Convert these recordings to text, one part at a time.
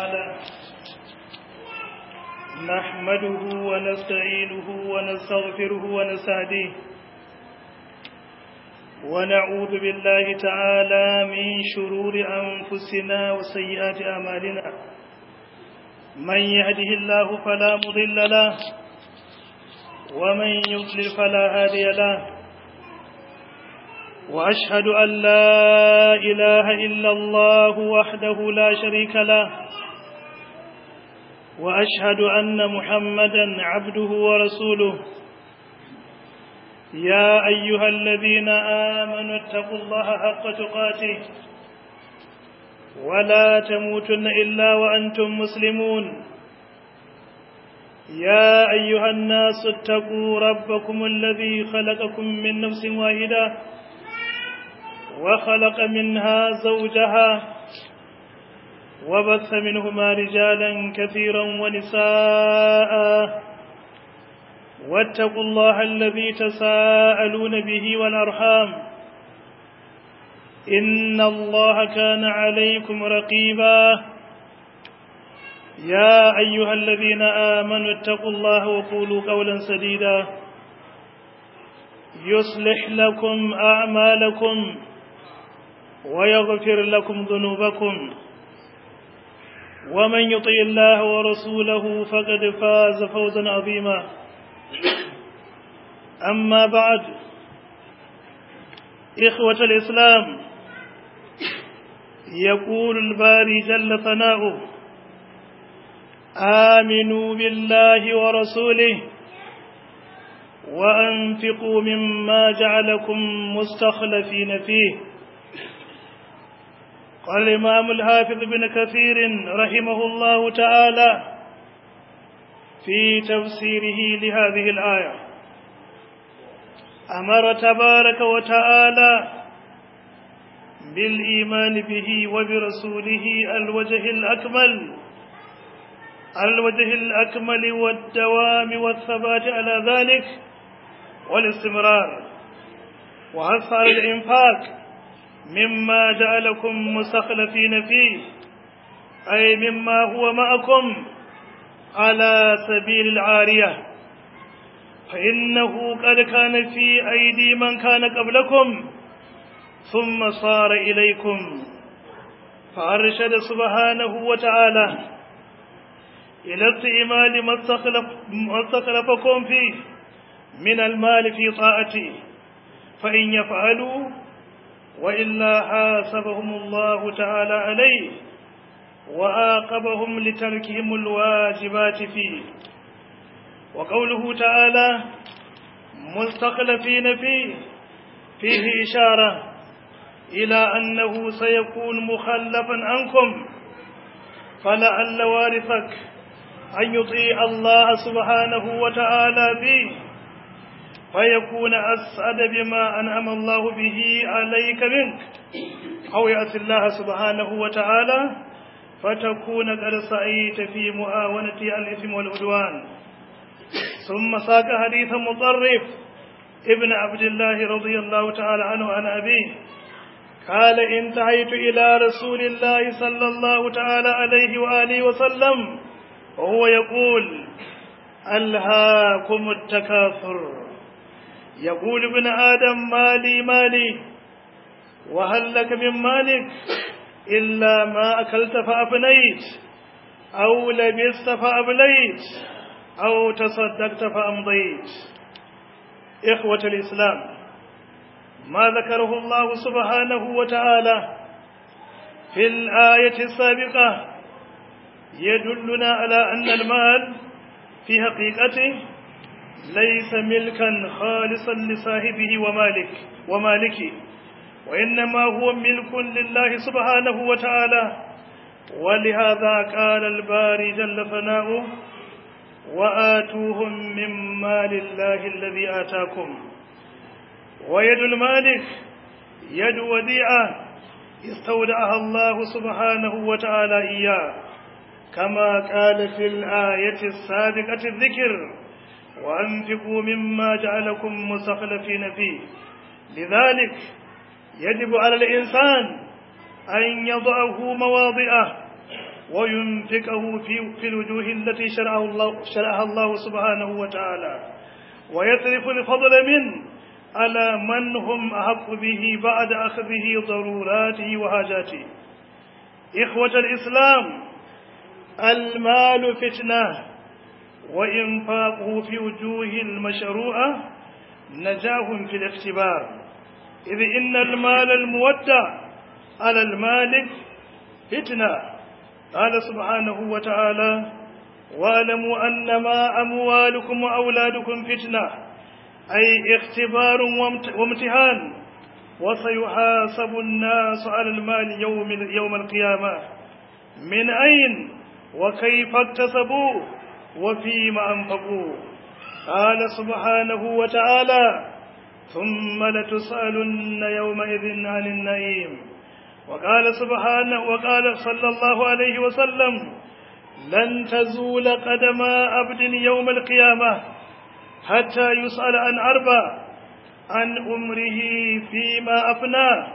تعالى نحمده ونستعينه ونستغفره ونستهديه ونعوذ بالله تعالى من شرور أنفسنا وسيئات أعمالنا من يهده الله فلا مضل له ومن يضلل فلا هادي له وأشهد أن لا إله إلا الله وحده لا شريك له وأشهد أن محمدا عبده ورسوله يا أيها الذين آمنوا اتقوا الله حق تقاته ولا تموتن إلا وأنتم مسلمون يا أيها الناس اتقوا ربكم الذي خلقكم من نفس واحدة وخلق منها زوجها وبث منهما رجالا كثيرا ونساء واتقوا الله الذي تساءلون به والأرحام إن الله كان عليكم رقيبا يا أيها الذين آمنوا اتقوا الله وقولوا قولا سديدا يصلح لكم أعمالكم ويغفر لكم ذنوبكم ومن يطيع الله ورسوله فقد فاز فوزا عظيما أما بعد إخوة الإسلام يقول الباري جل ثناؤه آمنوا بالله ورسوله وأنفقوا مما جعلكم مستخلفين فيه قال الإمام الحافظ بن كثير رحمه الله تعالى في تفسيره لهذه الآية أمر تبارك وتعالى بالإيمان به وبرسوله الوجه الأكمل الوجه الأكمل والدوام والثبات على ذلك والاستمرار وحث على الإنفاق مما جعلكم مستخلفين فيه أي مما هو معكم على سبيل العارية فإنه قد كان في أيدي من كان قبلكم ثم صار إليكم فأرشد سبحانه وتعالى إلى استعمال ما استخلفكم فيه من المال في طاعته فإن يفعلوا وإلا حاسبهم الله تعالى عليه وآقبهم لتركهم الواجبات فيه وقوله تعالى مستخلفين فيه فيه إشارة إلى أنه سيكون مخلفا عنكم فلعل وارثك أن يطيع الله سبحانه وتعالى به فيكون أسعد بما أنعم الله به عليك منك أو يأتي الله سبحانه وتعالى فتكون قد سعيت في مؤاونة الإثم والعدوان ثم ساق حديث مطرف ابن عبد الله رضي الله تعالى عنه عن أبيه قال انتهيت إلى رسول الله صلى الله تعالى عليه وآله وسلم وهو يقول ألهاكم التكاثر يقول ابن آدم مالي مالي وهل لك من مالك إلا ما أكلت فأبنيت أو لبست فأبليت أو تصدقت فأمضيت إخوة الإسلام ما ذكره الله سبحانه وتعالى في الآية السابقة يدلنا على أن المال في حقيقته ليس ملكا خالصا لصاحبه ومالك ومالكه وإنما هو ملك لله سبحانه وتعالى ولهذا قال الباري جل ثناؤه وآتوهم من مال الله الذي آتاكم ويد المالك يد وديعة استودعها الله سبحانه وتعالى إياه كما قال في الآية السابقة الذكر وأنفقوا مما جعلكم مستخلفين فيه لذلك يجب على الإنسان أن يضعه مواضعه وينفقه في, في الوجوه التي شرعه الله شرعها الله سبحانه وتعالى ويصرف الفضل منه على من هم أحق به بعد أخذه ضروراته وحاجاته إخوة الإسلام المال فتنة وإنفاقه في وجوه المشروعة نجاه في الاختبار إذ إن المال المودع على المالك فتنة قال سبحانه وتعالى واعلموا أنما أموالكم وأولادكم فتنة أي اختبار وامتحان وسيحاسب الناس على المال يوم يوم القيامة من أين وكيف اكتسبوه وفيما أنفقوه قال سبحانه وتعالى ثم لتسألن يومئذ عن النعيم وقال سبحانه وقال صلى الله عليه وسلم لن تزول قدم عبد يوم القيامة حتى يسأل عن أربع عن عمره فيما أفناه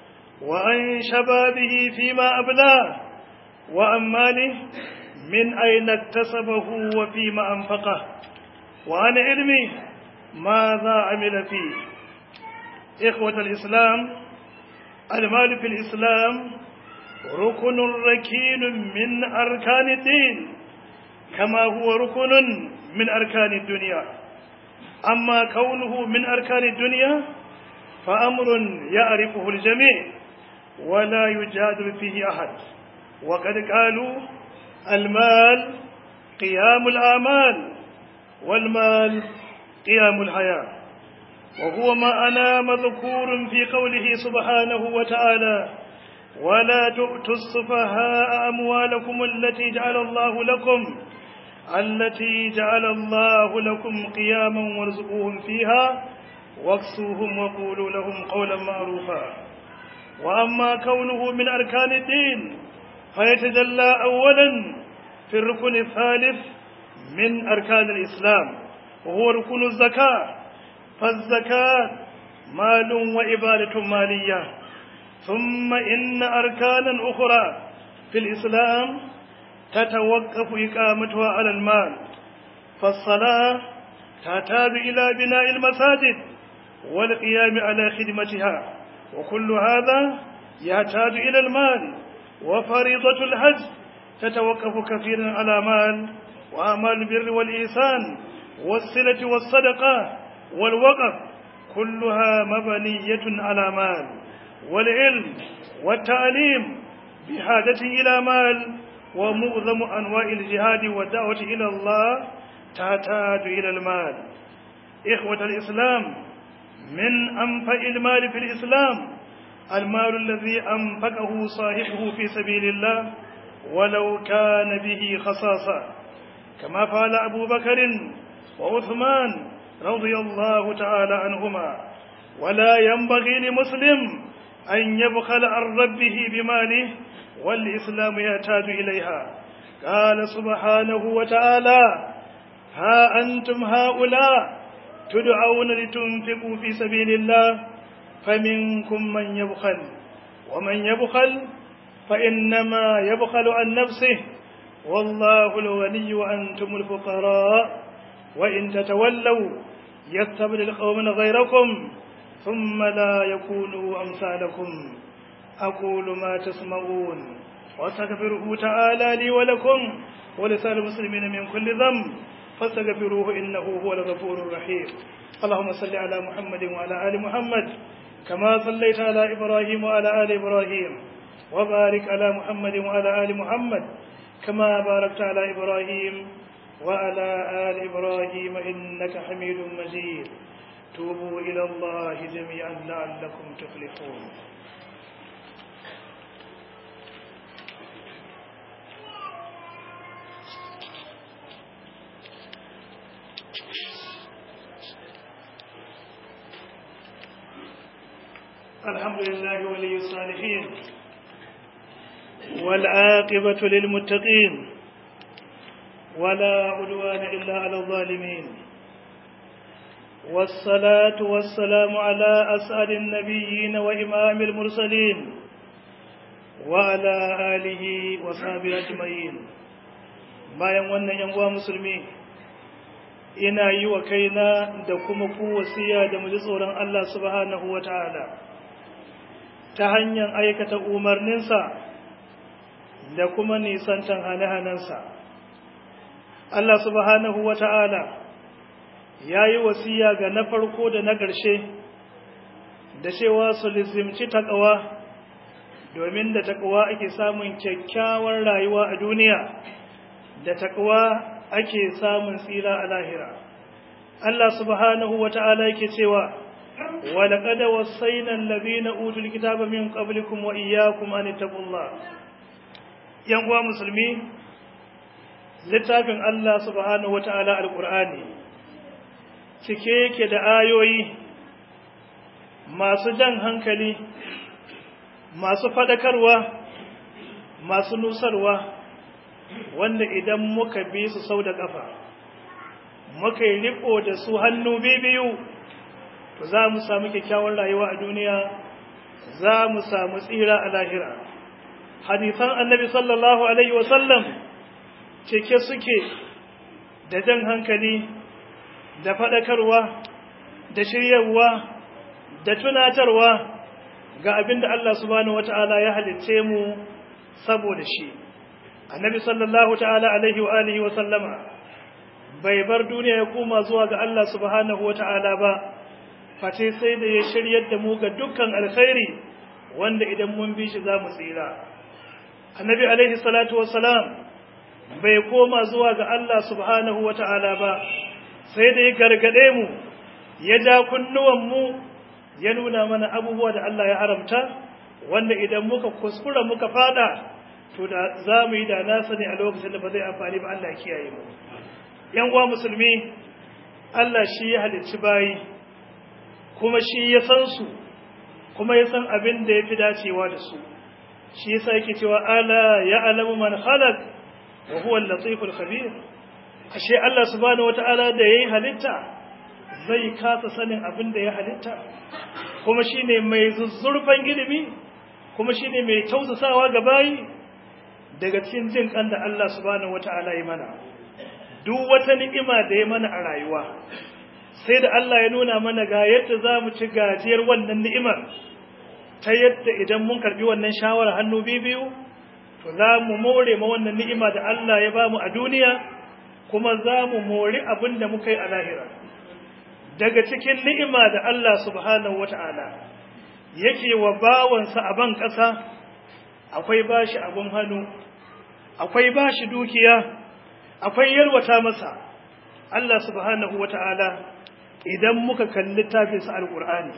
وعن شبابه فيما أبلاه وعن ماله من أين اكتسبه وفيما أنفقه وعن علمه ماذا عمل فيه إخوة الإسلام المال في الإسلام ركن ركين من أركان الدين كما هو ركن من أركان الدنيا أما كونه من أركان الدنيا فأمر يعرفه الجميع ولا يجادل فيه أحد وقد قالوا المال قيام الآمال والمال قيام الحياة وهو ما أنا مذكور في قوله سبحانه وتعالى ولا تؤتوا السفهاء أموالكم التي جعل الله لكم التي جعل الله لكم قياما وارزقوهم فيها واكسوهم وقولوا لهم قولا معروفا وأما كونه من أركان الدين فيتجلى أولا في الركن الثالث من أركان الإسلام وهو ركن الزكاة فالزكاة مال وإبادة مالية ثم إن أركانا أخرى في الإسلام تتوقف إقامتها على المال فالصلاة تحتاج إلى بناء المساجد والقيام على خدمتها وكل هذا يحتاج إلى المال وفريضة الحج تتوقف كثيرا على مال وأعمال البر والإحسان والصلة والصدقة والوقف كلها مبنية على مال والعلم والتعليم بحاجة إلى مال ومعظم أنواع الجهاد والدعوة إلى الله تحتاج إلى المال إخوة الإسلام من أنفع المال في الإسلام المال الذي أنفقه صاحبه في سبيل الله ولو كان به خصاصة كما فعل أبو بكر وعثمان رضي الله تعالى عنهما ولا ينبغي لمسلم أن يبخل عن ربه بماله والإسلام يحتاج إليها قال سبحانه وتعالى ها أنتم هؤلاء تدعون لتنفقوا في سبيل الله فمنكم من يبخل ومن يبخل فإنما يبخل عن نفسه والله الغني وأنتم الفقراء وإن تتولوا يستبدل قوما غيركم ثم لا يكونوا أمثالكم أقول ما تسمعون واستغفره تعالى لي ولكم ولسائر المسلمين من كل ذنب فاستغفروه إنه هو الغفور الرحيم اللهم صل على محمد وعلى آل محمد كما صليت على إبراهيم وعلى آل إبراهيم وبارك على محمد وعلى آل محمد كما باركت على إبراهيم وعلى آل إبراهيم إنك حميد مجيد توبوا إلى الله جميعا لعلكم تفلحون الحمد لله ولي الصالحين والعاقبة للمتقين ولا عدوان إلا على الظالمين والصلاة والسلام على أسعد النبيين وإمام المرسلين وعلى آله وصحبه أجمعين bayan wannan yan uwa musulmi ina yi wa kaina da kuma ku wasiya da mu ji tsoron Allah subhanahu wataala ta hanyar aikata umarninsa da kuma nisantan hane-hanensa Allah subhanahu wataala ya yi wasiya ga na farko da na ƙarshe da cewa su lizimci taƙawa domin da taƙawa ake samun kyakkyawar rayuwa a duniya da taƙawa ake samun tsira a lahira Allah subhanahu wa ta'ala yake cewa ولقد وصينا الذين أوتوا الكتاب من قبلكم وإياكم أن اتقوا الله ينقوى مسلمين littafin Allah subhanahu wa ta'ala al-Qur'ani cike yake da ayoyi masu jan hankali masu fadakarwa masu nusarwa wanda idan muka bi su sau da ƙafa muka yi riko da su hannu biyu to za mu samu kyakkyawar rayuwa a duniya za mu samu tsira a lahira hadisan annabi sallallahu alaihi wasallam cike suke da jan hankali da fadakarwa da shiryarwa da tunatarwa ga abin da Allah subhanahu wata'ala ya halicce mu saboda shi annabi sallallahu ta'ala alaihi wa alihi wa sallama bai bar duniya ya koma zuwa ga Allah subhanahu wata'ala ba face sai da ya shiryar da mu ga dukkan alkhairi wanda idan mun bi shi za mu tsira annabi alaihi salatu wassalam bai koma zuwa ga Allah subhanahu wata'ala ba sai da ya gargade mu ya ja kunnuwan mu ya nuna mana abubuwa da Allah ya haramta wanda idan muka kuskura muka fada to da za mu yi da na sani a lokacin da ba zai amfani ba Allah kiyaye mu yan uwa musulmi Allah shi ya halicci bayi kuma shi ya san su kuma ya san abin da ya fi dacewa da su shi yasa yake cewa ala ya alamu man khalaq wa huwa al-latiful khabir ashe Allah subhanahu wataala da yayi halitta zai kasa sanin abin da ya halitta kuma shine mai zuzzurfan ilimi kuma shine mai tausasawa ga bayi daga cikin jin kan da Allah subhanahu wataala ya mana duk wata ni'ima da ya mana a rayuwa sai da Allah ya nuna mana ga yadda zamu ci gajiyar wannan ni'imar ta yadda idan mun karbi wannan shawara hannu biyu to za mu more ma wannan ni'ima da Allah ya bamu a duniya kuma za mu mori abin da muka yi a lahira daga cikin ni'ima da Allah subhanahu wata'ala yake wa bawansa a ban ƙasa akwai bashi abun hannu akwai bashi dukiya akwai yalwata masa Allah subhanahu wata'ala idan muka kalli tafinsa alƙur'ani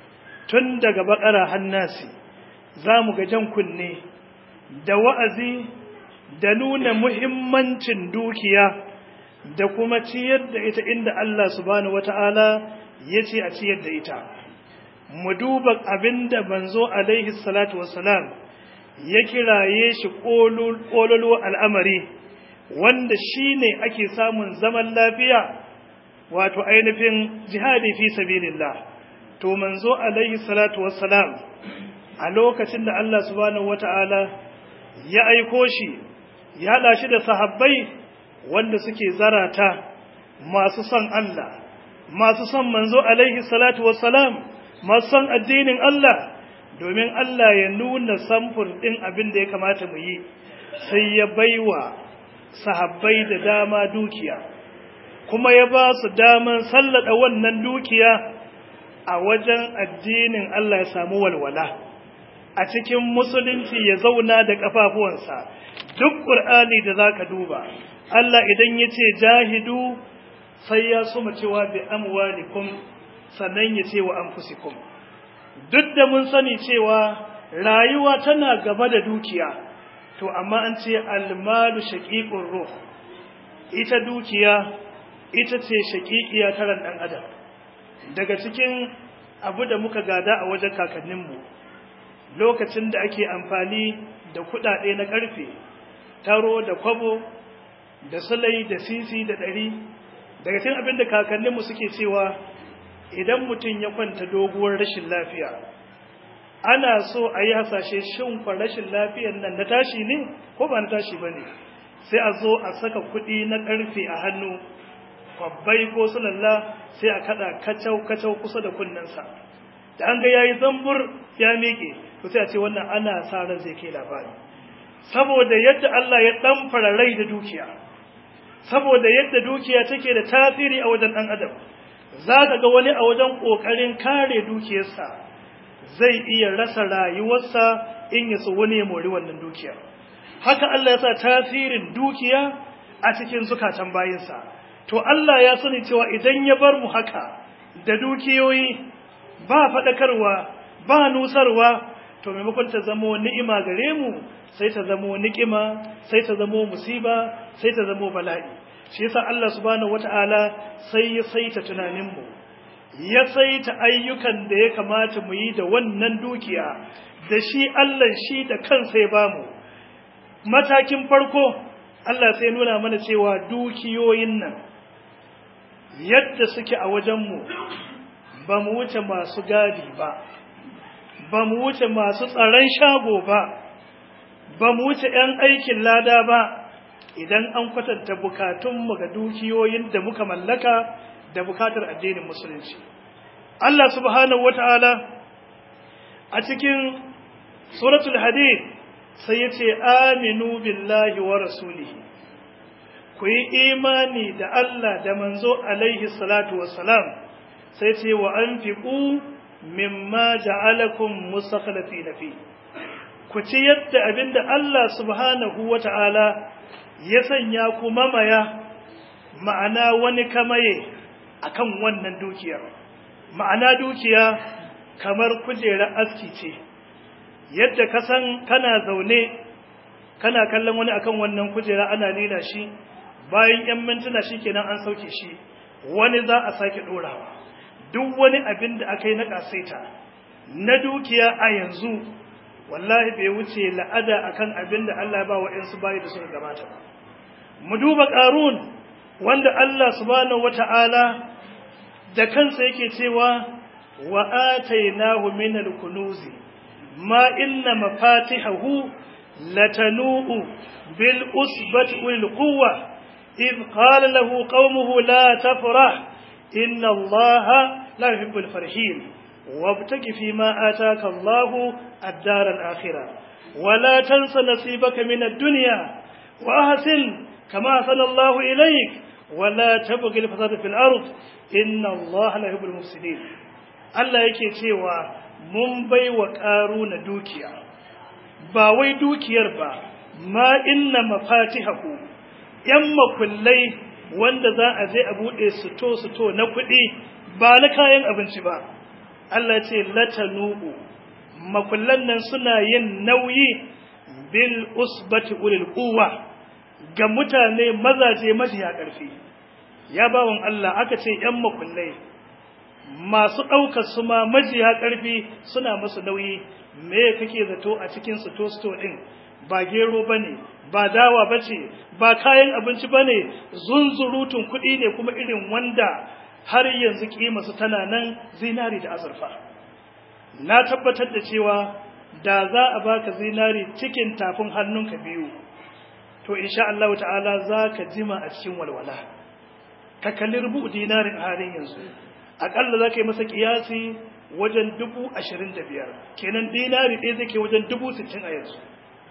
tun daga bakara hannasi za mu ga jan kunne da wa'azi da nuna muhimmancin dukiya da kuma ciyar da ita inda Allah subhanahu wata'ala ya ce a ciyar da ita mu duba abinda manzo alaihi salatu wassalam ya kiraye shi ƙololuwa al'amari wanda shi ne ake samun zaman lafiya wato ainihin jihadi fi sabilillah to manzo alaihi salatu wassalam a lokacin da Allah subhanahu wata'ala ya aiko shi ya haɗa shi da sahabbai wanda suke zarata masu son Allah masu son manzo alaihi salatu wassalam masu son addinin Allah domin Allah ya nuna samfur ɗin abin da ya kamata mu yi sai ya baiwa sahabbai da dama dukiya kuma ya ba su daman sallada wannan dukiya a wajen addinin Allah ya samu walwala a cikin musulunci ya zauna da kafafuwansa duk ƙur'ani da za ka duba Allah idan ya ce jahidu sai ya suma cewa bi amwalikum sannan ya ce wa anfusikum duk da mun sani cewa rayuwa tana gaba da dukiya to amma an ce almalu shaqiqur ruh ita dukiya ita ce shaqiqiya ta ran dan adam daga cikin abu da muka gada a wajen kakanninmu lokacin da ake amfani da kudade na karfe taro da kwabo da sulai da sisi da ɗari daga cikin abin da kakanninmu suke cewa idan mutum ya kwanta doguwar rashin lafiya ana so a yi hasashe shin rashin lafiyar nan na tashi ne ko ba na tashi ba ne sai a zo a saka kuɗi na ƙarfe a hannu kwabbai ko sulalla sai a kaɗa kacau-kacau kusa da kunnensa da an ga ya yi zambur ya miƙe to sai a ce wannan ana sa ran zai kai labari saboda yadda Allah ya ɗan rai da dukiya saboda yadda dukiya take da tasiri a wajen ɗan adam za ka ga wani a wajen ƙoƙarin kare dukiyarsa zai iya rasa rayuwarsa in ya so wani ya mori wannan dukiya haka Allah ya sa tasirin dukiya a cikin zukatan bayinsa to Allah ya sani cewa idan ya bar mu haka da dukiyoyi ba faɗakarwa ba nusarwa to maimakon ta zamo ni'ima gare mu sai ta zamo ni'ima sai ta zamo musiba sai ta zamo bala'i shi yasa Allah subhanahu wata'ala sai ya saita tunaninmu ya saita ayyukan da ya kamata mu yi da wannan dukiya da shi Allah shi da kansa ya bamu matakin farko Allah sai nuna mana cewa dukiyoyin nan yadda suke a wajenmu ba mu wuce masu gadi ba ba mu wuce masu tsaron shago ba ba mu wuce 'yan aikin lada ba idan an kwatanta bukatunmu ga dukiyoyin da muka mallaka da bukatar addinin musulunci Allah subhanahu wata'ala a cikin suratul hadid sai yace aminu billahi wa rasulihi ku yi imani da Allah da manzo alaihi salatu wassalam sai ce wa anfiqu mimma ja'alakum mustakhlifina fi ku ci yadda abinda Allah subhanahu wata'ala ya sanya ku mamaya ma'ana wani kamaye akan wannan dukiyar ma'ana dukiya kamar kujerar aski ce yadda ka san kana zaune kana kallon wani akan wannan kujera ana lila shi bayan 'yan mintuna shi kenan an sauke shi wani za a sake ɗorawa duk wani abin da aka yi na ƙasaita na dukiya a yanzu wallahi bai wuce la'ada akan abin da Allah ba wa ‘yansu bayi da suka gabata ba mu duba ƙarun wanda Allah subhanahu wata'ala da kansa yake cewa wa atainahu min al-kunuzi ma inna mafatihahu latanu'u bil usbati wal quwwa إذ قال له قومه لا تفرح إن الله لا يحب الفرحين وابتك فيما آتاك الله الدار الآخرة ولا تنس نصيبك من الدنيا وأحسن كما أحسن الله إليك ولا تبغي الفساد في الأرض إن الله لا يحب المفسدين Allah yake cewa mun bai wa ƙaruna dukiya ba wai dukiyar ba ma inna mafatihahu ‘yan makullai wanda za a je a buɗe suto-suto na kuɗi ba na kayan abinci ba. Allah ce latanu'u makullan nan suna yin nauyi bil usbati ulil quwwa ga mutane mazaje majiya ƙarfi. Ya bawon Allah aka ce ‘yan makullai masu ɗaukar su ma majiya ƙarfi suna masu nauyi me kake zato a cikin suto-suto ɗin ba gero ba ne ba dawa ba ce ba kayan abinci ba ne zunzurutun kuɗi ne kuma irin wanda har yanzu su tana nan zinari da azurfa na tabbatar da cewa da za a baka zinari cikin tafin hannunka biyu to insha Allah ta'ala za ka jima a cikin walwala ka kalli rubu dinarin a halin yanzu aƙalla za ka yi masa ƙiyasi wajen dubu ashirin da biyar kenan dinari ɗaya zai ke wajen dubu sittin a yanzu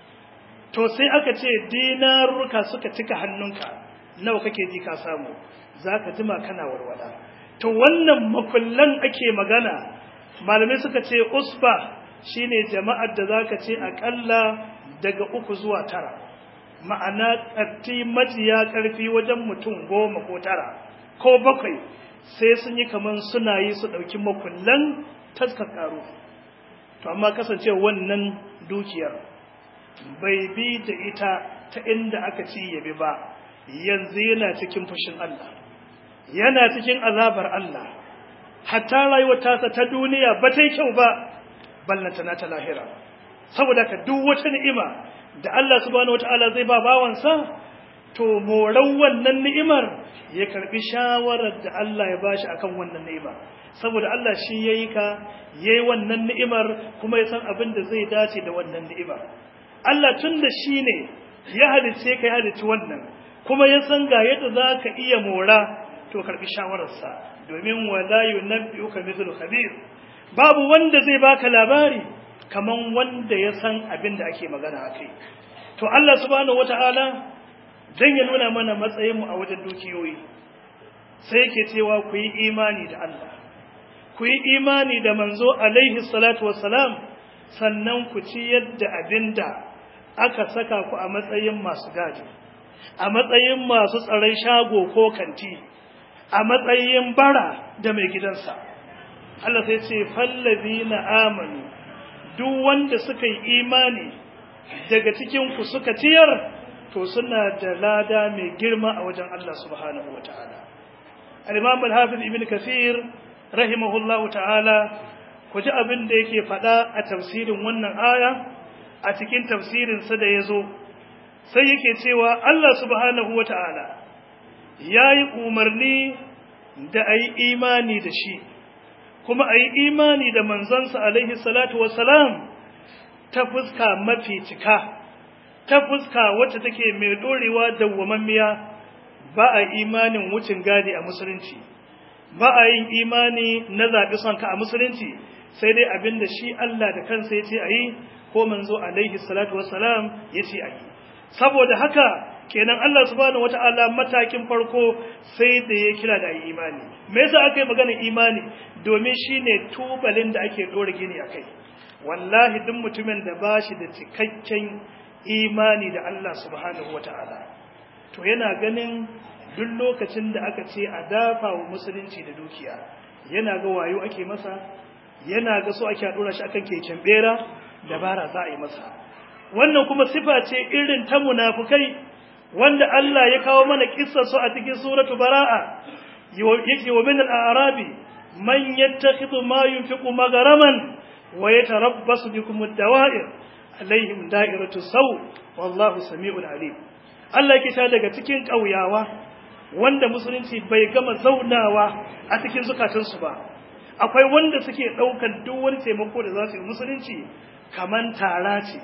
to sai aka ce dinarurruka suka cika hannunka nawa kake ji ka samu za ka jima kana warwada to wannan makullan ake magana malamai suka ce usba shine jama'ar da za ka ce aƙalla daga uku zuwa tara ma'ana ƙarti majiya ƙarfi wajen mutum goma ko tara ko bakwai sai sun yi kamar suna yi su ɗauki makullan taskar ƙaro to amma kasance wannan dukiyar bai bi da ita ta inda aka ci yabi ba yanzu yana cikin fushin Allah yana cikin azabar Allah hatta rayuwar tasa ta duniya ba ta yi kyau ba ballanta na ta lahira saboda ka duk wata ni'ima da Allah subhanahu wataala zai ba bawansa to moran wannan ni'imar ya karbi shawarar da Allah ya bashi akan wannan ni'ima saboda Allah shi yayi ka yayi wannan ni'imar kuma ya san abin da zai dace da wannan ni'imar Allah tunda shine ya halice ka ya halici wannan kuma ya san ga yadda zaka iya mora to karbi shawararsa domin wala yunabbi'uka mithlu khabir babu wanda zai baka labari kaman wanda ya san abin da ake magana akai to Allah subhanahu wataala dan ya nuna mana matsayin mu a wajen dukiyoyi sai yake cewa ku yi imani da Allah ku yi imani da manzo alaihi salatu wassalam sannan ku ci yadda abinda aka saka ku a matsayin masu gadi a matsayin masu tsaron shago ko kanti a matsayin bara da mai gidansa Allah sai ce fallazina amanu duk wanda suka yi imani daga cikin ku suka ciyar to suna da lada mai girma a wajen Allah subhanahu wataala al-imam al-hafiz ibn kathir rahimahullahu ta'ala ku ji abin da yake faɗa a tafsirin wannan aya a cikin tafsirinsa da ya zo sai yake cewa Allah subhanahu wa ta'ala ya yi umarni da a yi imani da shi kuma a yi imani da manzansa alaihi salatu wasalam ta fuska mafi cika ta fuska wacce take mai ɗorewa dawwamammiya ba a imanin wucin gadi a musulunci ba a yin imani na zaɓi son ka a musulunci sai dai abin da shi Allah da kansa ya ce a yi ko manzo alaihi salatu wassalam ya ce a yi saboda haka kenan Allah subhanahu wata'ala matakin farko sai da ya kira da yi imani me yasa aka yi magana imani domin shine tubalin da ake dora gini akai wallahi duk mutumin da bashi da cikakken imani da Allah subhanahu wata'ala to yana ganin duk lokacin da aka ce a dafa wa musulunci da dukiya yana ga wayo ake masa yana ga so ake dora shi akan keken bera dabara za a yi masa wannan kuma sifa ce irin ta munafukai wanda Allah ya kawo mana kissar su a cikin suratu bara'a yake wa min al-arabi man yattakhidhu ma yunfiqu magaraman wa yatarabbasu bikum ad-dawa'ir alaihim da'iratu saw wallahu sami'un alim Allah yake ta daga cikin kauyawa wanda musulunci bai gama zaunawa a cikin zukatansu ba akwai wanda suke ɗaukar duk wani taimako da za su yi musulunci kaman tara ce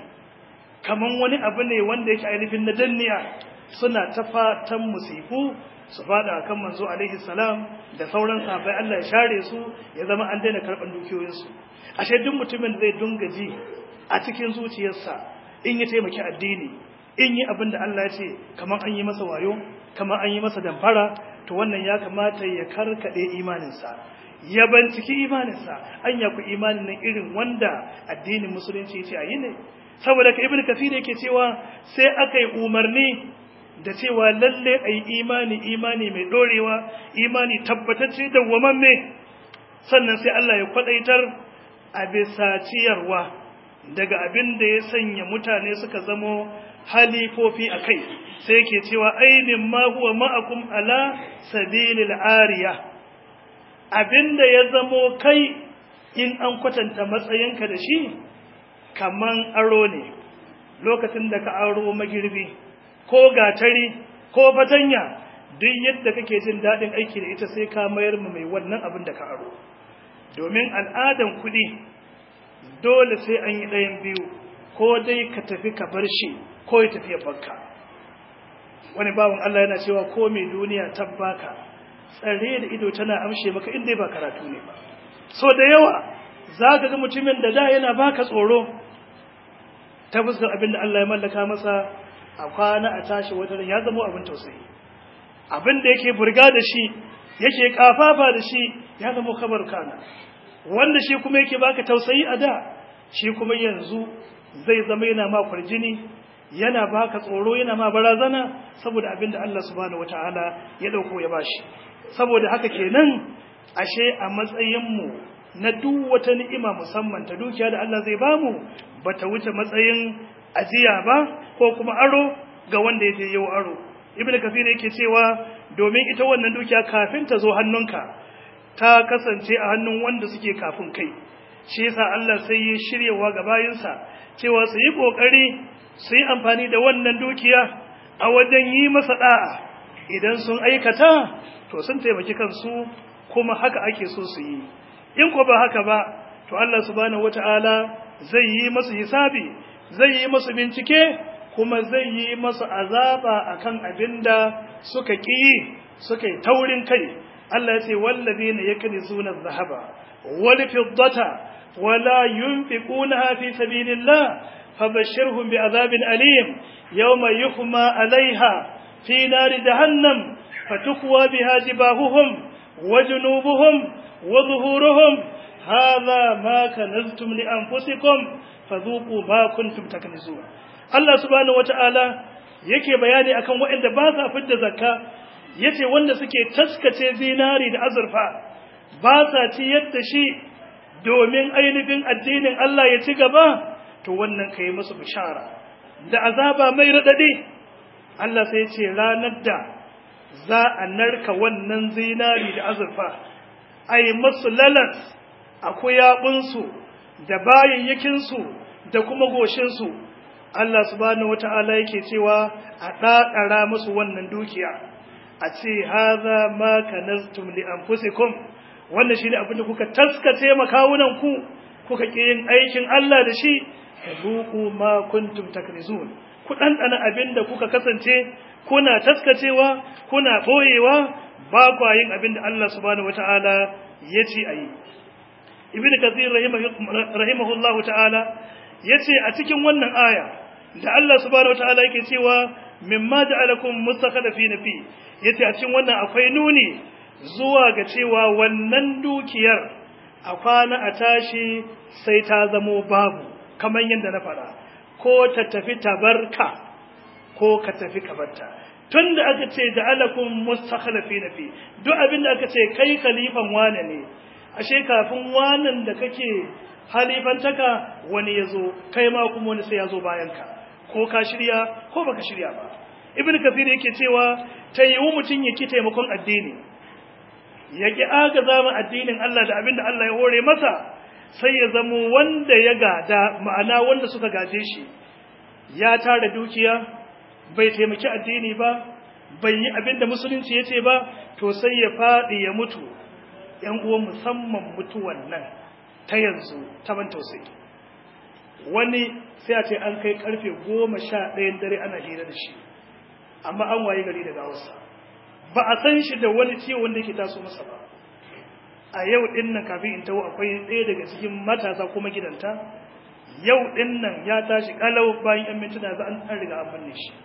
kaman wani abu ne wanda yake ainihin na danniya suna ta fatan musifu su fada kan manzo alaihi salam da sauran sahabbai Allah ya share su ya zama an daina karɓar dukiyoyinsu ashe duk mutumin zai dunga ji a cikin zuciyarsa in ya taimaki addini in yi abin da Allah ya ce kamar an yi masa wayo kamar an yi masa damfara to wannan ya kamata ya karkade imaninsa ya binciki imaninsa an ya ku imanin nan irin wanda addinin musulunci ya ce a yi ne saboda ka ibn kafir yake cewa sai aka yi umarni da cewa lalle a yi imani imani mai dorewa imani tabbatacce da wamamme sannan sai Allah ya kwadaitar a bisa ciyarwa daga abin da ya sanya mutane suka zamo halifofi a kai sai ke cewa ainin ma huwa ma'akum ala sabilil ariya abinda ya zamo kai in an kwatanta matsayinka da shi kaman aro ne lokacin da ka aro magirbi ko gatari ko fatanya duk yadda kake jin daɗin aiki da ita sai ka mayar mu mai wannan abin da ka aro domin al'adan kuɗi dole sai an yi ɗayan biyu ko dai ka tafi ka bar shi ko ya tafi ya barka wani bawan Allah yana cewa ko mai duniya tabbaka tsare da ido tana amshe maka inda ba karatu ne ba so da yawa za ka ga mutumin da da yana baka tsoro ta fuskar abin da Allah ya mallaka masa a kwana a tashi wata ya zama abin tausayi abin da yake burga da shi yake kafafa da shi ya zama kabar kana wanda shi kuma yake baka tausayi a da shi kuma yanzu zai zama yana ma kwarjini yana baka tsoro yana ma barazana saboda abin da Allah subhanahu wataala ya dauko ya bashi saboda haka kenan ashe a matsayin mu na duk wata ni'ima musamman ta dukiya da Allah zai bamu bata wuce matsayin ajiya ba ko kuma aro ga wanda yake yau aro ibnu kafir yake cewa domin ita wannan dukiya kafin ta zo hannunka ta kasance a hannun wanda suke kafin kai shi yasa Allah sai ya shiryawa ga bayinsa cewa su yi kokari su yi amfani da wannan dukiya a wajen yi masa da'a idan sun aikata to sun taimaki kansu kuma haka ake so su yi in ko ba haka ba to Allah subhanahu wataala zai yi masu hisabi zai yi masu bincike kuma zai yi masu azaba akan abinda suka ƙi suka yi taurin kai Allah ya ce wallazina yaknizuna adh-dhahaba wal fiddata wala yunfiqunaha fi sabilillah fabashshirhum bi'adhabin alim yawma yuhma 'alayha fi nari jahannam fatukwa biha jibahuhum wa junubuhum wa zuhuruhum hadha ma kanaztum li anfusikum fadhuqu ma kuntum taknizun Allah subhanahu wata'ala yake bayani akan waɗanda ba sa fidda zakka yace wanda suke taskace zinari da azurfa ba sa ci yadda shi domin ainihin addinin Allah ya ci gaba to wannan kai musu bishara da azaba mai radadi Allah sai ce ranar da za a narka wannan zinari da azurfa ai masu lalas akwai yabunsu da bayayyakinsu da kuma goshinsu Allah subhanahu wata'ala yake cewa a ɗaɗara musu wannan dukiya a ce haza ma kanaztum li anfusikum wannan shine abin da kuka taskace makawunan ku kuka ki yin aikin Allah da shi zuqu ma kuntum takrizun ku dandana abin da kuka kasance kuna taskacewa kuna boyewa ba kwa yin abin da Allah subhanahu wata'ala ya ce ayi ibnu kathir rahimahullahu ta'ala yace a cikin wannan aya da Allah subhanahu wataala yake cewa mimma ja'alakum mustakhlifina fi yace a cikin wannan akwai nuni zuwa ga cewa wannan dukiyar a kwana a tashi sai ta zamo babu kamar yadda na fara ko ta tafi tabarka ko ka tafi kabarta tunda aka ce ja'alakum mustakhlifina fi duk abin da aka ce kai khalifan wane ne ashe kafin wanan da kake halifantaka wani yazo kai ma kuma wani sai yazo bayan ka ko ka shirya ko baka shirya ba ibnu kafir yake cewa tayyiwu mutun yake taimakon addini yaki agaza ma addinin Allah da abinda Allah ya hore masa sai ya zamo wanda ya gada ma'ana wanda suka gaje shi ya tara dukiya bai taimaki addini ba bai yi abinda musulunci yace ba to sai ya fadi ya mutu yan uwan musamman mutuwan nan ta yanzu ta ban tausayi wani sai a ce an kai karfe goma sha ɗayan dare ana hira da shi amma an waye gari da gawarsa ba a san shi da wani ciwo wanda yake taso masa ba a yau ɗin nan kafin in taho akwai ɗaya daga cikin matasa kuma gidanta yau ɗin nan ya tashi kalau bayan yan mintuna za an riga an binne shi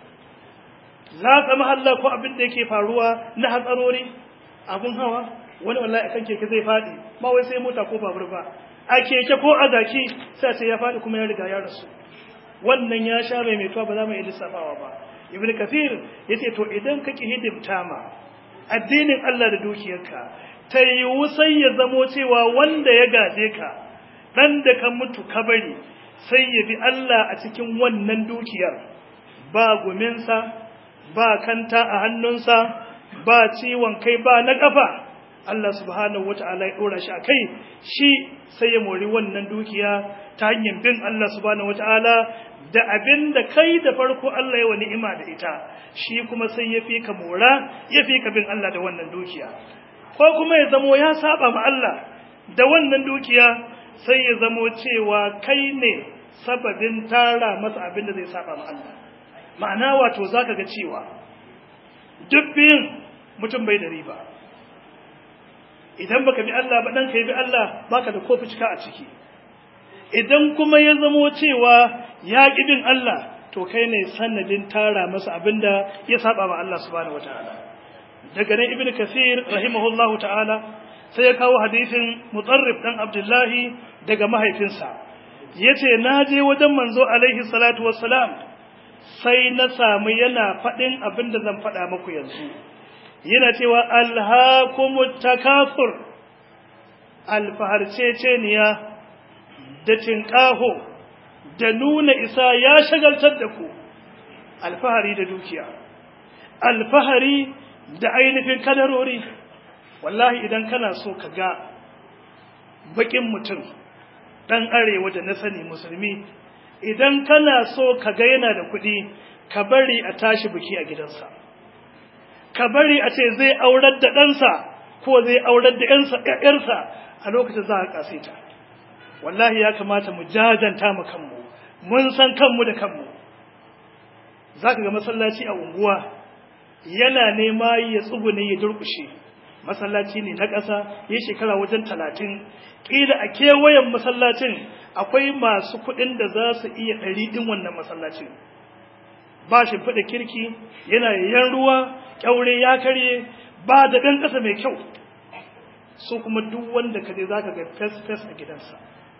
za ka mahalla ko abin da yake faruwa na hatsarori abun hawa wani wallahi akan keke zai faɗi ba wai sai mota ko babur ba a keke ko a zaki sai sai ya faɗi kuma ya riga ya rasu wannan ya sha mai mai ba za mu yi lissafawa ba ibn kafir yace to idan ka ki hidimta ma addinin Allah da dukiyarka ta yiwu sai ya zamo cewa wanda ya gaje ka dan da ka mutu ka bari sai ya bi Allah a cikin wannan dukiyar ba guminsa ba kanta a hannunsa ba ciwon kai ba na kafa Allah subhanahu wata'ala ya dora shi akai shi sai ya mori wannan dukiya ta hanyar bin Allah subhanahu wata'ala da abin da kai da farko Allah ya wa ni'ima da ita shi kuma sai ya fi ka mora ya fi ka bin Allah da wannan dukiya ko kuma ya zamo ya saba ma Allah da wannan dukiya sai ya zamo cewa kai ne sababin tara masa abin da zai saba ma Allah ma'ana wato zaka ga cewa duk biyun mutum bai da riba idan baka bi Allah ba dan kai bi Allah baka da kofi cika a ciki idan kuma ya zamo cewa ya ƙi bin Allah to kai ne sanadin tara masa abinda ya saba ma Allah subhanahu wataala daga nan ibnu kasir rahimahullahu ta'ala sai ya kawo hadisin mutarrif dan abdullahi daga mahaifinsa yace na je wajen manzo alaihi salatu wassalam sai na samu yana faɗin abinda zan faɗa muku yanzu yana cewa alhaakumut takathur alfaharceceniya da tinƙaho da nuna isa ya shagaltar da ku alfahari da dukiya alfahari da ainihin kadarori wallahi idan kana so ka ga bakin mutum dan arewa da na sani musulmi idan kana so ka ga yana da kuɗi ka bari a tashi biki a gidansa ka bari a ce zai aurar da ɗansa ko zai aurar da ‘yarsa a lokacin za a ƙasita wallahi ya kamata mu jajanta mu kanmu mun san kanmu da kanmu za ka ga masallaci a unguwa yana nema ya tsugune ya durƙushe masallaci ne na ƙasa ya shekara wajen talatin ƙila a kewayen masallacin akwai masu kuɗin da za su iya ɗari ɗin wannan masallacin ba shi faɗa kirki yana yayyan ruwa ƙyaure ya karye ba da ɗan ƙasa mai kyau su kuma duk wanda ka je za ka ga fes-fes a gidansa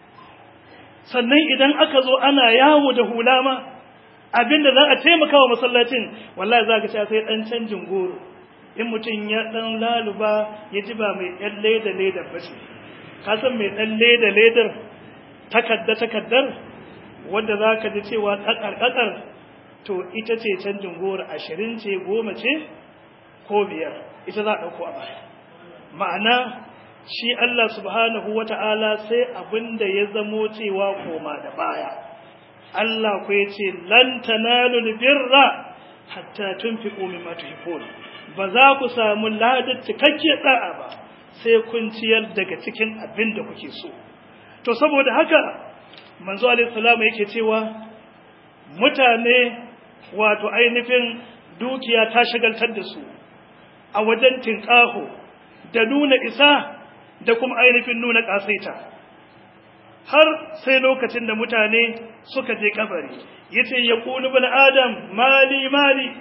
sannan idan aka zo ana yawo da hula ma abinda za a taimaka wa masallacin wallahi za ka sha sai ɗan canjin goro in mutum ya ɗan laluba ya ji ba mai ɗan leda ledar ba ce ka san mai ɗan leda ledar takadda takaddar wanda za ka ji cewa ƙaƙar to ita ce canjin goro ashirin ce goma ce ko biyar ita za a ɗauko a baya ma'ana shi Allah subhanahu wa ta'ala sai abin da ya zamo cewa koma da baya Allah ku ya ce lan tanalul birra hatta tunfiqu mimma tuhibbun ba za ku samu ladar cikakke da'a ba sai kun ciyar daga cikin abin da kuke so to saboda haka manzo alaihi salamu yake cewa mutane wato ainihin dukiya ta shagaltar da su a wajen tinƙaho da nuna isa da kuma ainihin nuna ƙasaita har sai lokacin da mutane suka je kabari yace ya kulu bin adam mali mali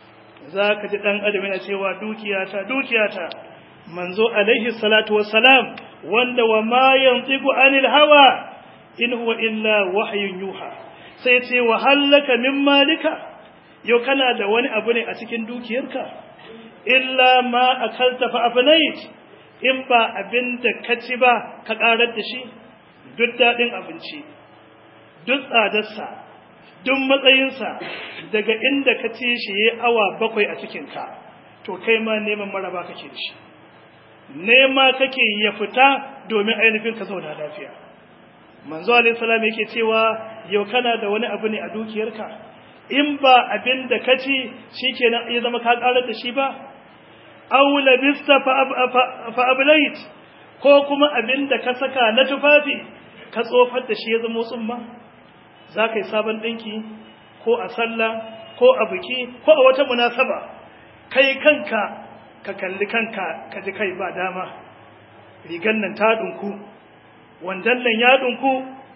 za ka ji ɗan adam yana cewa dukiyata dukiyata manzo alaihi salatu wassalam wanda wa ma yantiqu anil hawa in huwa illa wahyun yuha sai ce wa hallaka min malika yau kana da wani abu ne a cikin dukiyarka illa ma akalta fa afnait in ba abin da ka ci ba ka karar da shi duk daɗin abinci duk tsadarsa duk matsayinsa daga inda ka ci shi ya awa bakwai a cikinka to kai ma neman maraba kake da shi nema kake ya fita domin ainihin ka zauna lafiya manzo alaihi salam yake cewa yau kana da wani abu ne a dukiyarka in ba abin da ka ci shikenan ya zama ka karar da shi ba aw labista fa ablait ko kuma abin da ka saka na tufafi ka tsofar da shi ya zama tsumma za ka yi sabon ɗinki ko a sallah ko a biki ko a wata munasaba kai kanka ka kalli kanka ka ji kai ba dama rigan nan ta ɗinku wandan nan ya ɗinku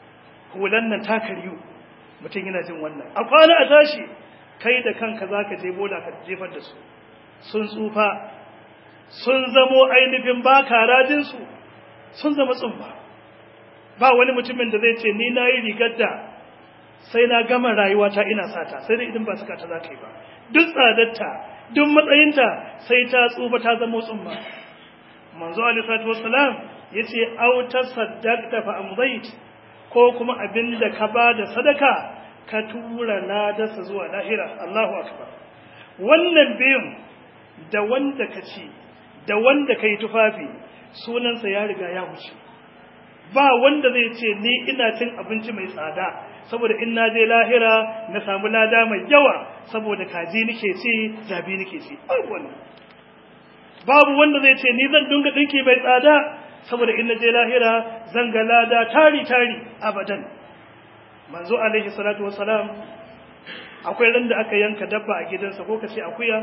hulan nan ta karyu mutum yana jin wannan a kwana a tashi kai da kanka za ka je bola ka jefar da su sun tsufa sun zamo ainihin ba karajinsu sun zama tsumba ba wani mutumin da zai ce ni na yi rigar da sai na gama rayuwata ina sata sai dai idan ba suka ta za ka yi ba duk tsadarta duk matsayinta sai ta tsufa ta zama tsumba manzo alisatu wassalam ya ce auta saddaqta fa amdait ko kuma abin da ka ba da sadaka ka tura ladarsa zuwa lahira Allahu akbar wannan biyun da wanda ka ci da wanda ka yi tufafi sunansa ya riga ya wuce ba wanda zai ce ni ina cin abinci mai tsada saboda in na je lahira na samu lada mai yawa saboda kaji nake ci zabi nake ci babu wannan babu wanda zai ce ni zan dinga dinki mai tsada saboda in na je lahira zan ga lada tari tari abadan manzo alaihi salatu wassalam akwai ran da aka yanka dabba a gidansa ko kace akuya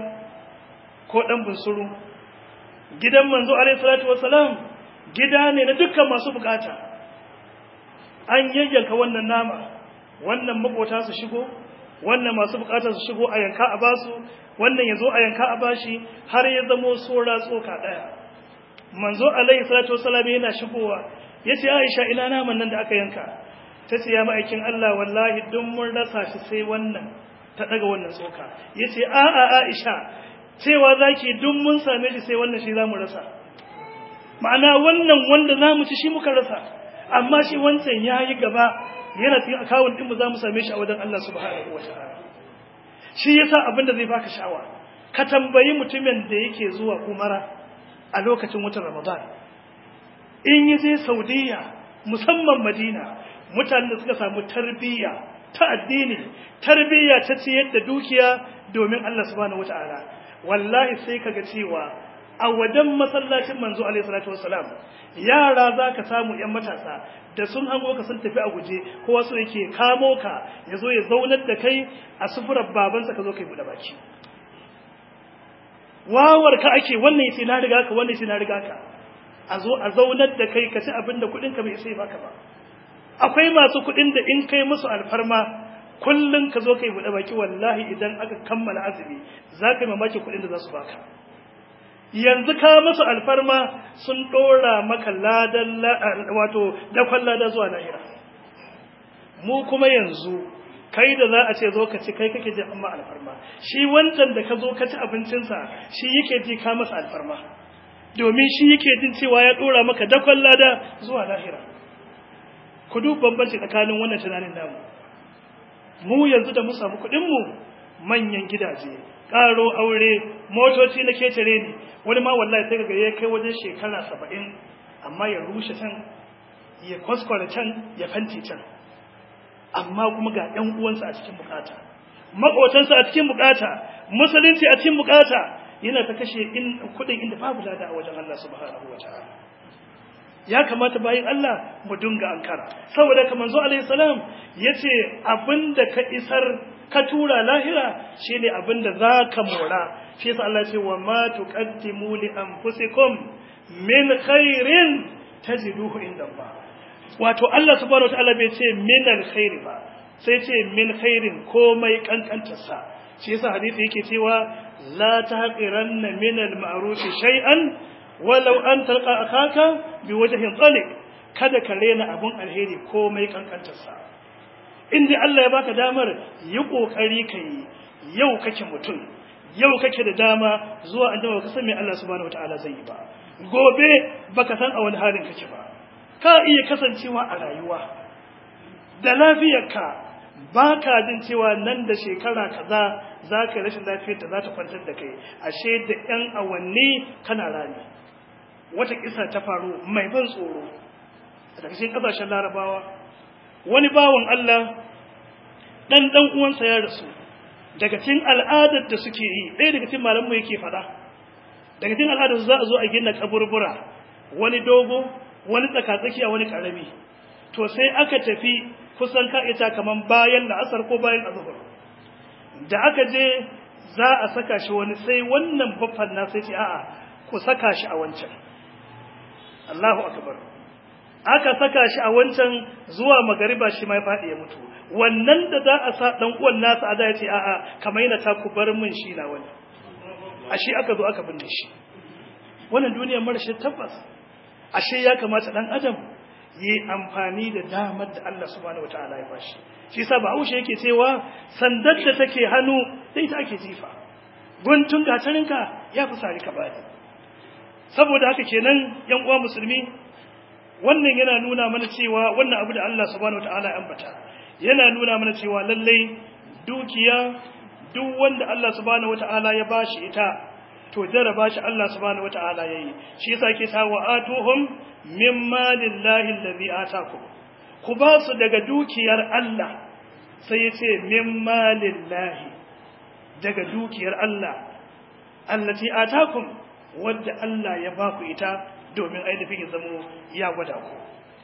ko dan bunsuru gidan manzo alaihi salatu wassalam gida ne na dukkan masu bukata an yayyanka wannan nama wannan makota su shigo wannan masu bukata su shigo a yanka a basu wannan yazo a yanka a bashi har ya zamo sora tsoka daya manzo alaihi salatu wassalam yana shigowa yace Aisha ina naman nan da aka yanka tace ya ma'aikin Allah wallahi duk mun rasa shi sai wannan ta daga wannan tsoka yace a a Aisha cewa zaki duk mun same shi sai wannan shi zamu rasa ma'ana wannan wanda zamu ci shi muka rasa amma shi wancan yayi gaba yana cikin akawun din mu zamu same shi a wajen Allah subhanahu wataala shi yasa abinda zai baka sha'awa ka tambayi mutumin da yake zuwa umara a lokacin watan Ramadan in yi je Saudiya musamman Madina mutanen da suka samu tarbiyya ta addini tarbiyya ta ciyar da dukiya domin Allah subhanahu wataala wallahi sai kaga cewa a wajen masallacin manzo alaihi salatu wassalam yara zaka samu yan matasa da sun hango ka sun tafi a guje kowa so yake kamo ka yazo ya zaunar da kai a sufurar babansa ka zo kai bude baki wawar ka ake wannan yace na riga ka wannan yace na riga ka a zo a zaunar da kai ka ci abin da kudin ka bai sai baka ba akwai masu kudin da in kai musu alfarma kullun ka zo kai bude baki wallahi idan aka kammala azumi za ka yi mamaki kudin da za su baka yanzu ka musu alfarma sun dora maka ladan wato dakon lada zuwa lahira mu kuma yanzu kai da za a ce zo ka ci kai kake jin amma alfarma shi wancan da ka zo ka ci abincinsa shi yake ji ka masa alfarma domin shi yake jin cewa ya dora maka dakon lada zuwa lahira ku duk bambanci tsakanin wannan tunanin namu mu yanzu da mu samu kuɗin mu manyan gidaje ƙaro aure motoci na ketare ne wani ma wallahi sai ga ya kai wajen shekara saba'in amma ya rushe can ya kwaskwara can ya fanti can amma kuma ga ‘yan uwansa a cikin bukata maƙotansa a cikin bukata musulunci a cikin bukata yana ta kashe kuɗin inda babu lada a wajen Allah subhanahu wa ta'ala ya kamata bayan Allah mu dunga ankara saboda kamar zo alaihi salam yace abinda ka isar ka tura lahira shine abinda zaka mora shi yasa Allah ce wa ma tuqaddimu li anfusikum min khairin tajiduhu inda Allah wato Allah subhanahu wataala bai ce min alkhairi ba sai ce min khairin komai kankantarsa shi yasa hadisi yake cewa la tahqiranna min al-ma'ruf shay'an walau an talqa akaka biwajhin talik kada ka rena abun alheri komai kankantarsa inda Allah ya baka damar yi kokari kai yau kake mutum yau kake da dama zuwa an baka san me Allah subhanahu wataala zai yi ba gobe baka san a wani halin kake ba ka iya kasancewa a rayuwa da lafiyarka ba ka jin cewa nan da shekara kaza za ka rashin lafiyar da za ta kwantar da kai ashe da 'yan awanni kana rami wata kisa ta faru mai ban tsoro a cikin ƙasashen larabawa wani bawan Allah ɗan ɗan uwansa ya rasu daga cikin al'adar da suke yi ɗaya daga cikin malamu yake faɗa daga cikin al'adar za a zo a gina kaburbura wani dogo wani tsakatsakiya wani ƙarami to sai aka tafi kusan ka'ita kaman bayan la'asar ko bayan azuhur da aka je za a saka shi wani sai wannan baffan na sai ce a'a ku saka shi a wancan Allahu akbar aka saka shi a wancan zuwa magariba shi mai faɗi ya mutu wannan da za a sa dan uwan nasa ada ya ce a'a kamar yana ta ku bar min shi na wani ashe aka zo aka binne shi wannan duniyar marashi tabbas ashe ya kamata dan adam yi amfani da damar da Allah subhanahu wataala ya bashi shi yasa Bahaushe yake cewa sandar da take hannu sai ta ake jifa guntun gatarinka ya fi sari ka bani saboda haka kenan yan uwa musulmi wannan yana nuna mana cewa wannan abu da Allah subhanahu wataala ya ambata yana nuna mana cewa lallai dukiya duk wanda Allah subhanahu wataala ya bashi ita to jaraba shi Allah subhanahu wataala yayi shi yasa yake ta wa atuhum mimma lillahi allazi atakum ku ba su daga dukiyar Allah sai yace mimma lillahi daga dukiyar Allah allati atakum wadda Allah ya ba ku ita domin ainihin ya zamo ya gwada ku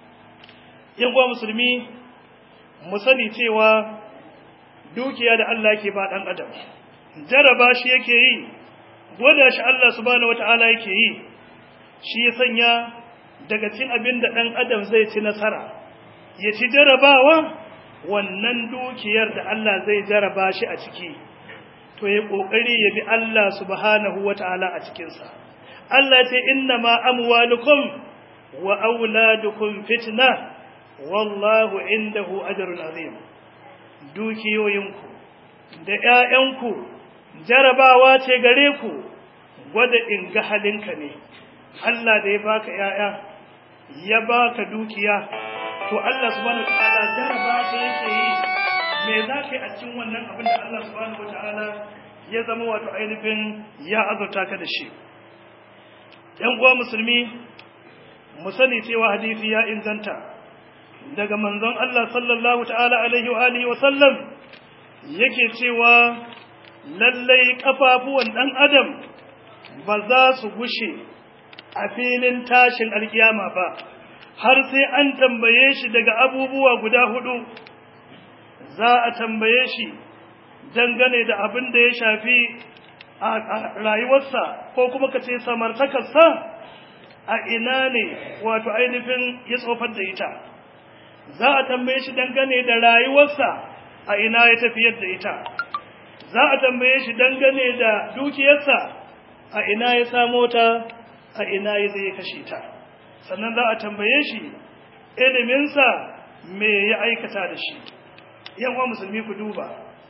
yan uwa musulmi mu sani cewa dukiya da Allah yake ba dan adam jaraba shi yake yi gwada shi Allah subhanahu wata'ala yake yi shi ya sanya daga cin abin da ɗan adam zai ci nasara ya ci jarabawa wannan dukiyar da Allah zai jaraba shi a ciki to ya ƙoƙari ya bi Allah subhanahu wata'ala a cikinsa Allah ce inna ma amwalukum wa auladukum fitna wallahu indahu ajrun azim dukiyoyinku da ƴaƴanku jarabawa ce gare ku gwada in ga halinka ne Allah da ya baka yaya ya baka dukiya to Allah subhanahu wataala jaraba ta yake yi me za ka yi a cikin wannan abin da Allah subhanahu wataala ya zama wato ainihin ya azurta ka da shi yan uwa musulmi mu sani cewa hadisi ya inganta daga manzon Allah sallallahu ta'ala alaihi wa alihi wa sallam yake cewa lallai kafafuwan dan adam ba za su gushe a filin tashin alkiyama ba har sai an tambaye shi daga abubuwa guda hudu za a tambaye shi dangane da abin da ya shafi a rayuwarsa ko kuma ka ce samartakarsa a ina ne wato ainihin ya tsofar da ita za a tambaye shi dangane da rayuwarsa a ina ya tafiyar da ita za a tambaye shi dangane da dukiyarsa a ina ya samo ta a ina ya zai kashe ta sannan za a tambaye shi iliminsa me ya aikata da shi yawan musulmi ku duba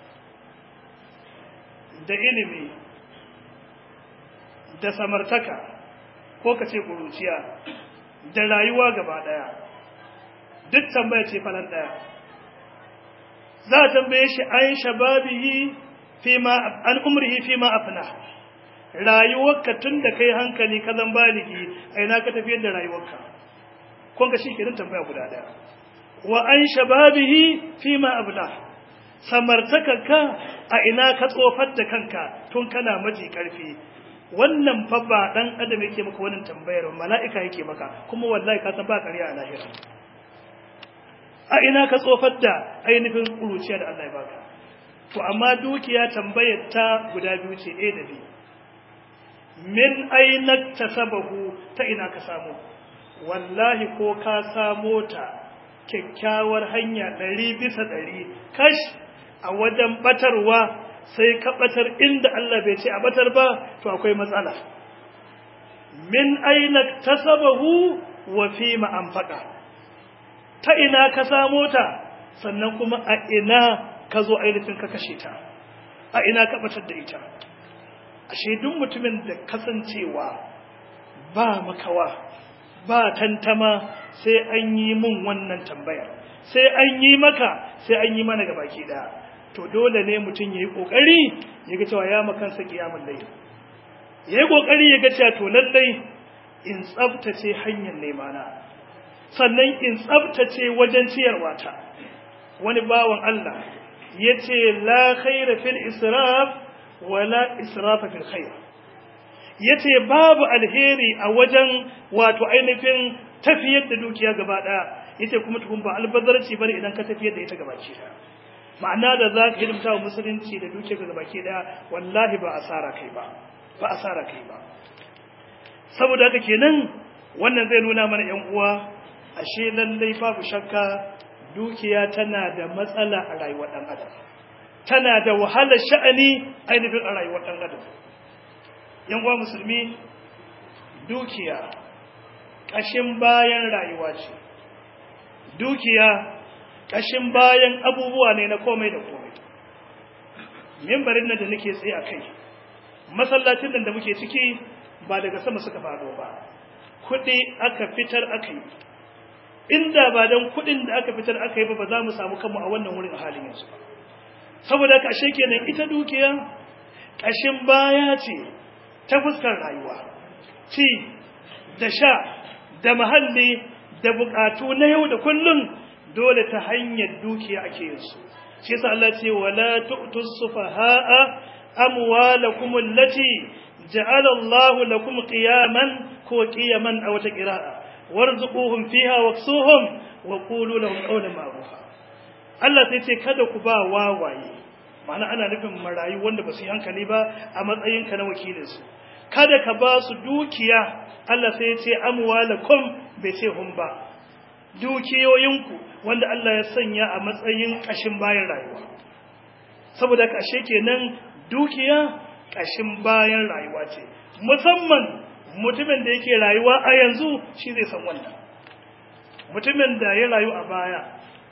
da ilimi da samartaka ko ka ce ƙuruciya da rayuwa gaba ɗaya duk tambaya ce falon ɗaya za a tambaye shi an shababihi an umrihi fi ma afna rayuwarka tun da kai hankali ka zan baligi a ina ka tafiyar da rayuwarka kun ga shi kenan tambaya guda ɗaya wa an shababihi fi ma abla samartakarka a ina ka tsofar da kanka tun kana maji karfi wannan fa ba dan adam yake maka wannan tambayar mala'ika yake maka kuma wallahi ka san ba kariya a lahira a ina ka tsofar da ainihin kuruciya da Allah ya baka to amma dukiya tambayar ta guda biyu ce A da B min aina tasabahu ta ina ka samu wallahi ko ka samo ta kyakkyawar hanya ɗari bisa ɗari kash a wajen batarwa sai ka batar inda Allah bai ce a batar ba to akwai matsala min aina tasabahu wa fi ma anfaqa ta ina ka samo ta sannan kuma a ina ka zo ainihin ka kashe ta a ina ka batar da ita ashe duk mutumin da kasancewa ba makawa ba tantama sai an yi mun wannan tambayar sai an yi maka sai an yi mana gabaki daya to dole ne mutum yayi kokari ya ga cewa ya makansa kiyamul layl yayi kokari ya ga cewa to lallai in tsaftace hanyar nemana sannan in tsaftace wajen ciyarwa ta wani bawan Allah yace la khaira fil israf wala israfa fil khair yace babu alheri a wajen wato ainihin tafiyar da dukiya gaba daya yace kuma tukun ba albazarci bane idan ka tafiyar da ita gaba ki daya ma'ana da za ka hidimta wa musulunci da dukiya ga gaba ki daya wallahi ba asara kai ba ba asara kai ba saboda haka kenan wannan zai nuna mana yan uwa ashe lallai babu shakka dukiya tana da matsala a rayuwar dan adam tana da wahalar sha'ani ainihin a rayuwar dan adam yan uwa musulmi dukiya ƙashin bayan rayuwa ce dukiya ƙashin bayan abubuwa ne na komai da komai mimbarin nan da nake tsaye a kai masallacin nan da muke ciki ba daga sama suka faɗo ba kuɗi aka fitar aka yi inda ba don kuɗin da aka fitar aka yi ba ba za mu samu kanmu a wannan wurin a halin yanzu ba saboda ka ashe kenan ita dukiya ƙashin baya ce ta fuskar rayuwa ci da sha da mahalli da bukatu na yau da kullum dole ta hanyar dukiya ake yin su shi yasa Allah ce wala tu'tus sufaha'a amwalakum allati ja'ala Allah lakum qiyaman ko qiyaman aw ta qira'a warzuquhum fiha waksuhum wa qulu lahum qawlan ma'rufa Allah sai ce kada ku ba wawaye ma'ana ana nufin marayu wanda ba su yi hankali ba a matsayin ka na wakilin su kada ka ba su dukiya Allah sai ya ce amwalakum bai ce hum ba dukiyoyinku wanda Allah ya sanya a matsayin ƙashin bayan rayuwa saboda ƙashe kenan dukiya ƙashin bayan rayuwa ce musamman mutumin da yake rayuwa a yanzu shi zai san wannan mutumin da ya rayu a baya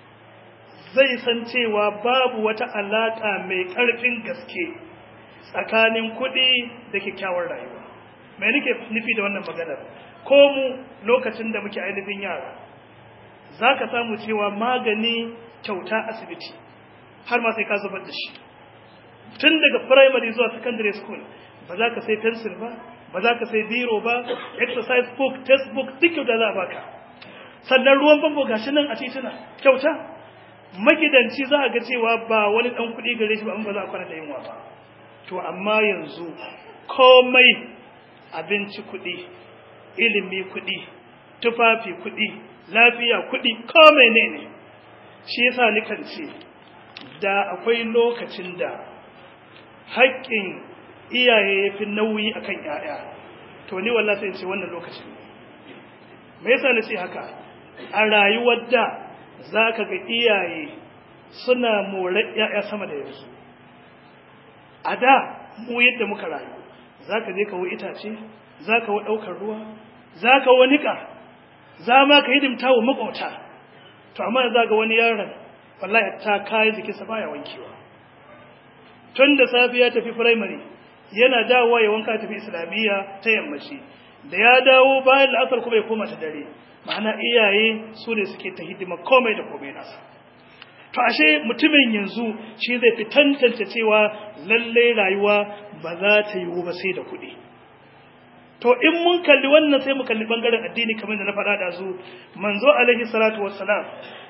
zai san cewa babu wata alaƙa mai ƙarfin gaske tsakanin kuɗi da kyakkyawar rayuwa mai nake nufi da wannan maganar ko mu lokacin da muke ainihin yara za ka samu cewa magani kyauta asibiti har ma sai ka zubar da shi tun daga primary zuwa secondary school ba za ka sai pencil ba ba za ka sai biro ba exercise book textbook duk kyauta za a baka sannan ruwan famfo gashi nan a tituna kyauta magidanci za a ga cewa ba wani ɗan kuɗi gare shi ba an ba za a kwana da yunwa ba to amma yanzu komai abinci kuɗi ilimi kuɗi tufafi kuɗi lafiya kuɗi komai ne ne shi yasa nikan ce da akwai lokacin da haƙƙin iyaye ya fi nauyi akan ‘ya'ya to ni wallah sai ce wannan lokacin me yasa na ce haka a rayuwar da za ka ga iyaye suna more ‘ya'ya sama da yanzu a da mu yadda muka rayu za ka je kawo itace za ka wa ɗaukar ruwa za ka wa niƙa za ma ka hidimta wa maƙwauta to amma za ga wani yaron wallahi ta kayi jikinsa baya wankewa tun da safiya tafi firamare yana dawowa ya wanka tafi islamiyya ta yammaci da ya dawo bayan la'asar kuma ya koma ta dare ma'ana iyaye su ne suke ta hidima komai da komai nasa to ashe mutumin yanzu shi zai fi tantance cewa lalle rayuwa ba za ta yiwu ba sai da kuɗi to in mun kalli wannan sai mu kalli bangaren addini kamar da na faɗa da su manzo alaihi salatu wassalam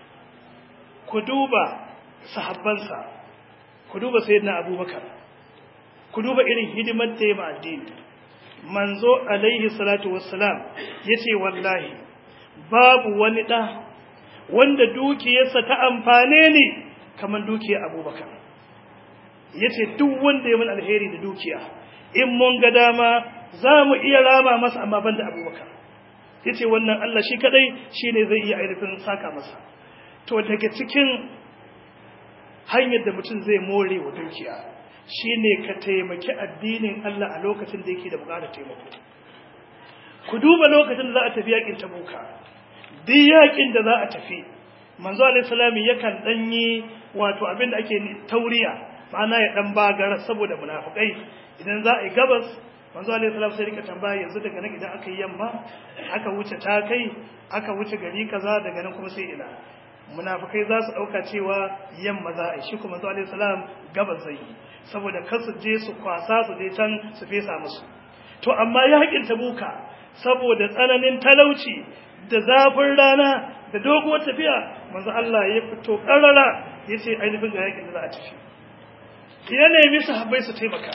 ku duba sahabbansa ku duba sayyidina abubakar ku duba irin hidimar da ya ma addini manzo alaihi salatu wassalam yace wallahi babu wani da wanda dukiyarsa ta amfane ne kamar dukiyar abubakar yace duk wanda ya mun alheri da dukiya in mun ga dama za mu iya rama masa amma banda abubakar yace wannan Allah shi kadai shine zai iya ainihin saka masa to daga cikin hanyar da mutum zai more wa dukiya shine ka taimaki addinin Allah a lokacin da yake da bukatar taimako ku duba lokacin da za a tafi yakin tabuka duk yakin da za a tafi manzo alaihi salam yakan danyi wato abin da ake tauriya ma'ana ya dan bagara saboda munafikai idan za a yi gabas manzo alaihi salam sai rika tambaya yanzu daga nan idan aka yi yamma aka wuce ta kai aka wuce gari kaza daga nan kuma sai ina munafikai za su dauka cewa yamma za a yi shi kuma manzo alaihi salam gabas zai yi saboda kar su je su kwasa su je can su fesa musu to amma yakin tabuka saboda tsananin talauci da zafin rana da doguwar tafiya manzo Allah ya fito karara yace ainihin ga yakin da za a tafi ya nemi sahabbai su taimaka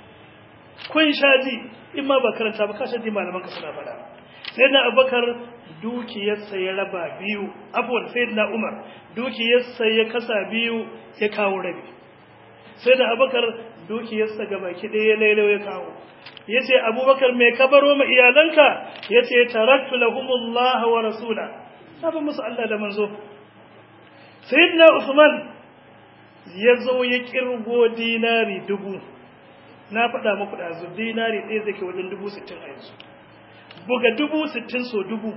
kun shaji in ma ba karanta ba kashe ji malaman ka suna fada sai na abubakar dukiyarsa ya raba biyu abuwan sai na umar dukiyarsa ya kasa biyu ya kawo rabi sai da abubakar dukiyarsa ga baki ɗaya ya lailau ya kawo ya ce abubakar mai kabaro ma iyalanka ya ce taraktu lahumullah wa rasula sabon musu Allah da manzo sayyidina usman ya zo ya kirgo dinari dubu na faɗa muku da zu dinari ɗaya zai ke wajen dubu sittin a yanzu buga dubu sittin so dubu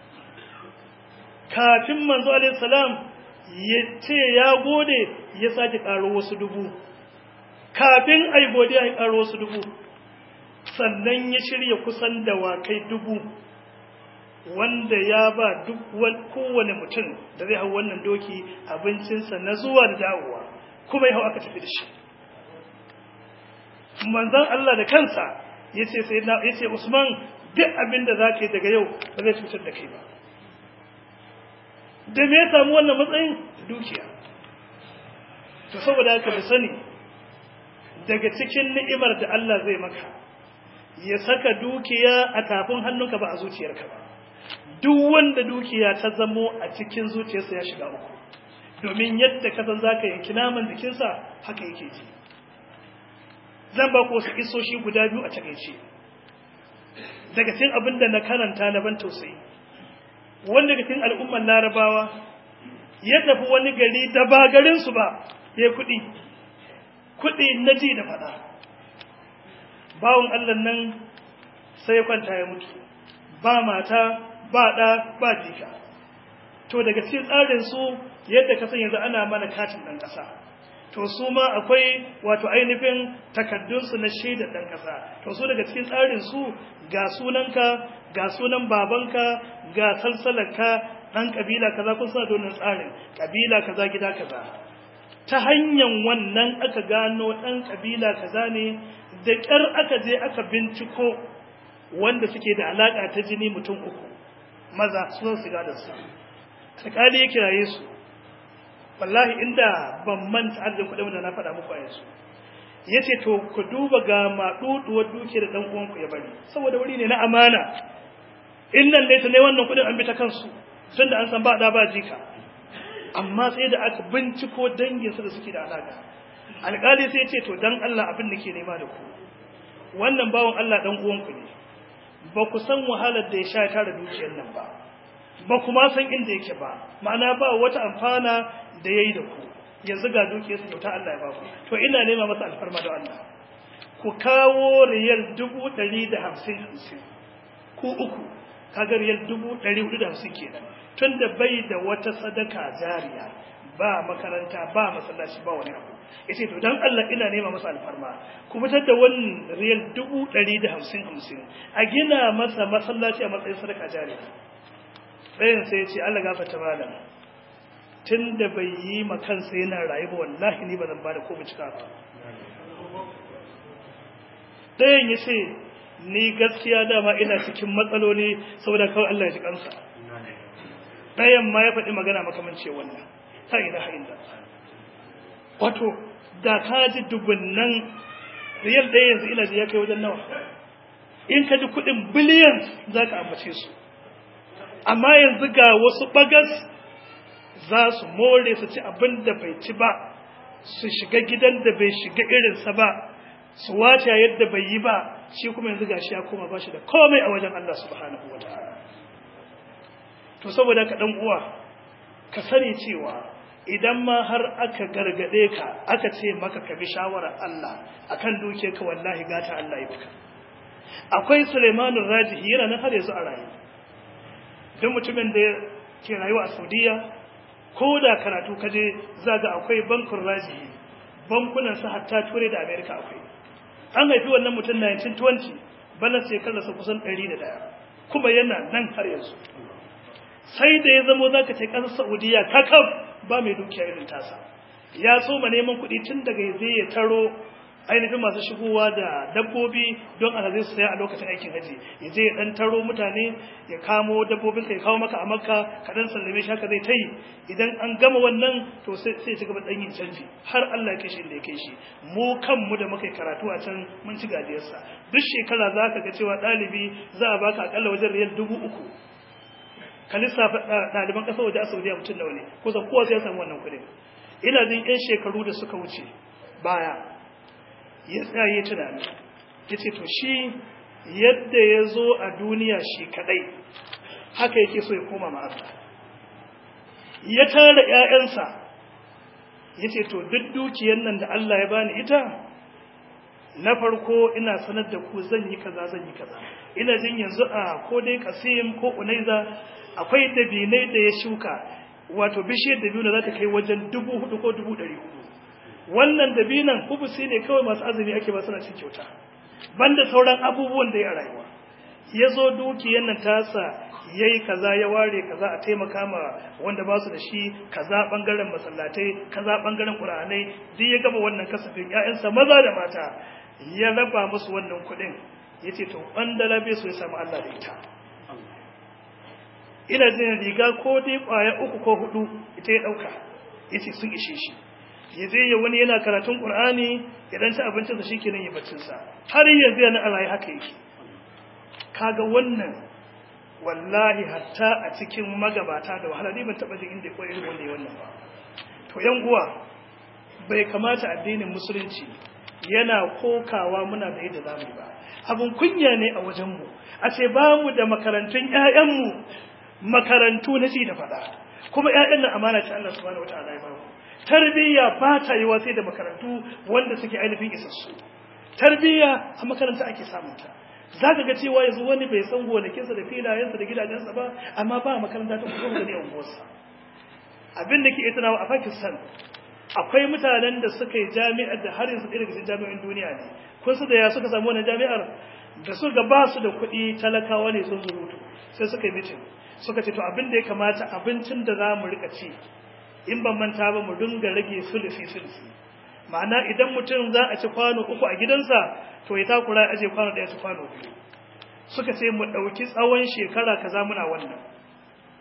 kafin manzo alaihi salam ya ce ya gode ya sake ƙaro wasu dubu kafin ai godiya ya ƙaro wasu dubu sannan ya shirya kusan dawakai dubu wanda ya ba duk kowane mutum da zai hau wannan doki abincinsa na zuwa da dawowa kuma ya hau aka tafi da shi manzan Allah da kansa ya ce sai na ya ce Usman duk abin da za ka yi daga yau ba zai cutar da kai ba da me ya samu wannan matsayin dukiya to saboda haka da sani daga cikin ni'imar da Allah zai maka ya saka dukiya a tafin hannunka ba a zuciyarka ba duk wanda dukiya ta zamo a cikin zuciyarsa ya shiga uku domin yadda ka san zaka yanki naman jikinsa haka yake ji zan ba ku wasu isoshi guda biyu a takaice daga cikin abin da na karanta na ban tausayi wanda daga cikin al'ummar larabawa ya tafi wani gari da ba garinsu ba ya kuɗi kuɗi na ji da faɗa bawon allah nan sai ya kwanta ya mutu ba mata ba ɗa ba jika to daga cikin tsarinsu yadda kasan yanzu ana mana katin ɗan ƙasa to su ma akwai wato ainihin takaddunsu na shaidar ɗan ƙasa to su daga cikin tsarinsu ga sunanka ga sunan babanka ga salsalarka ɗan ƙabila kaza kun sa donin tsarin ƙabila kaza gida kaza ta hanyar wannan aka gano ɗan ƙabila kaza ne da ƙyar aka je aka binciko wanda suke da alaƙa ta jini mutum uku maza su zo su gadon sa alƙali ya kiraye su wallahi inda ban manta adadin kuɗin da na faɗa muku a yanzu ya ce to ku duba ga maɗuɗuwar duke da ɗan uwanku ya bari saboda wuri ne na amana in nan ne ta ne wannan kuɗin an bi ta kansu tun da an san ba ɗa ba jika amma sai da aka binciko danginsa da suke da alaƙa alƙali sai ce to dan Allah abin da ke nema da ku wannan bawan Allah ɗan uwanku ne ba ku san wahalar da ya sha tara dukiyar nan ba ba kuma san inda yake ba ma'ana ba wata amfana da ya yi da ku yanzu ga dukiyarsa kyauta Allah ya ba ku to ina nema masa alfarma da Allah ku kawo riyal dubu ɗari da hamsin hamsin ku uku kaga riyal dubu ɗari hudu da hamsin kenan tun da bai da wata sadaka jariya ba makaranta ba masallaci ba wani abu ya ce to don Allah ina nema masa alfarma ku fitar da wannan riyal dubu ɗari da hamsin hamsin a gina masa masallaci a matsayin sadaka jariya ɗayan sai ya ce Allah gafarta malam tun da bai yi makansa yana rayu ba wallahi ni ba zan ba da ko cika ba ɗayan ya ce ni gaskiya dama ina cikin matsaloli saboda kawai Allah ya ji kansa ɗayan ma ya faɗi magana makamance wannan ta ina hain da wato da ka ji dubunnan riyal ɗaya yanzu ina ji ya kai wajen nawa in ka ji kuɗin biliyan za ka ambace su amma yanzu ga wasu bagas za su more su ci abin da bai ci ba su shiga gidan da bai shiga irinsa ba su wace yadda bai yi ba shi kuma yanzu gashi ya koma ba shi da komai a wajen Allah subhanahu wa ta'ala to saboda ka dan uwa ka sani cewa idan ma har aka gargade ka aka ce maka ka bi shawarar Allah akan duke ka wallahi gata Allah ya baka akwai Sulaimanur Rajihi yana nan har yanzu a rayu duk mutumin da ke rayuwa a Saudiya ko da karatu kaje zaga akwai bankun rajihi bankunan sa hatta ture da America akwai an haifi wannan mutum 1920 bana shekararsa kusan 101 kuma yana nan har yanzu sai da ya zamo zaka ce kasar Saudiya kakaf ba mai dukiya irin tasa ya so ma neman kuɗi tun daga yaje ya taro ainihin masu shigowa da dabbobi don alhazai su saya a lokacin aikin haji ya je ya dan taro mutane ya kamo dabbobin ka ya kawo maka a makka ka dan sallame shi haka zai ta yi idan an gama wannan to sai sai ci gaba dan yin canji har Allah ya kai shi inda ya kai shi mu kanmu da muka yi karatu a can mun ci gajiyarsa duk shekara za ka ga cewa ɗalibi za a baka akalla wajen riyal dubu uku ka lissafa ɗaliban ƙasar waje a saudiya mutum nawa ne kusan kowa sai ya samu wannan kuɗin ina jin 'yan shekaru da suka wuce baya ya tsaye tunani ya ce to shi yadda ya zo a duniya shi kadai haka yake so ya koma ma'asa ya tara 'ya'yansa ya ce to duk dukiyar nan da Allah ya bani ita na farko ina sanar da ku zan yi kaza zan yi kaza ina jin yanzu a ko dai kasim ko unaiza akwai dabinai da ya shuka wato bishiyar dabino za ta kai wajen dubu hudu ko dubu ɗari hudu wannan dabinan hubusi ne kawai masu azumi ake ba suna cin kyauta banda sauran abubuwan da ya rayuwa ya zo dukiyar nan tasa ya yi kaza ya ware kaza a taimaka ma wanda ba su da shi kaza bangaren masallatai kaza bangaren ƙur'anai duk ya gaba wannan kasafin ƴaƴansa maza da mata ya raba musu wannan kuɗin ya ce to ɓandala bai so ya samu Allah da ita ina jin riga ko dai ƙwaya uku ko hudu ita ya ɗauka ya ce sun ishe shi ya je ya wani yana karatun ƙur'ani ya dan ci abincinsa shi kenan ya baccinsa har yanzu yana a rayu haka yake kaga wannan wallahi hatta a cikin magabata da wahala ne ban taɓa jin inda ya koyi irin wanda ya wannan ba to yan uwa bai kamata addinin musulunci yana kokawa muna da yadda zamu yi ba abun kunya ne a wajenmu a ce ba mu da makarantun ƴaƴanmu makarantu na ci da faɗa kuma ƴaƴan nan amana ce Allah subhanahu wataala ya ba mu tarbiyya ba ta yi sai da makarantu wanda suke ainihin isassu tarbiyya a makaranta ake samunta za ka ga cewa yanzu wani bai san gonakinsa da filayensa da gidajensa ba amma ba makaranta ta kuma gani a unguwarsa abin da ke iya tunawa a pakistan akwai mutanen da suka yi jami'ar da har yanzu ɗaya daga cikin jami'in duniya ne kun su da ya suka samu wannan jami'ar da suka ba su da kuɗi talakawa ne sun zurutu sai suka yi mitin suka ce to abin da ya kamata abincin da za mu rika ci in ban manta ba mu dinga rage sulufi sulufi ma'ana idan mutum za a ci kwano uku a gidansa to ya takura aje kwano ɗaya su kwano biyu suka ce mu ɗauki tsawon shekara kaza muna wannan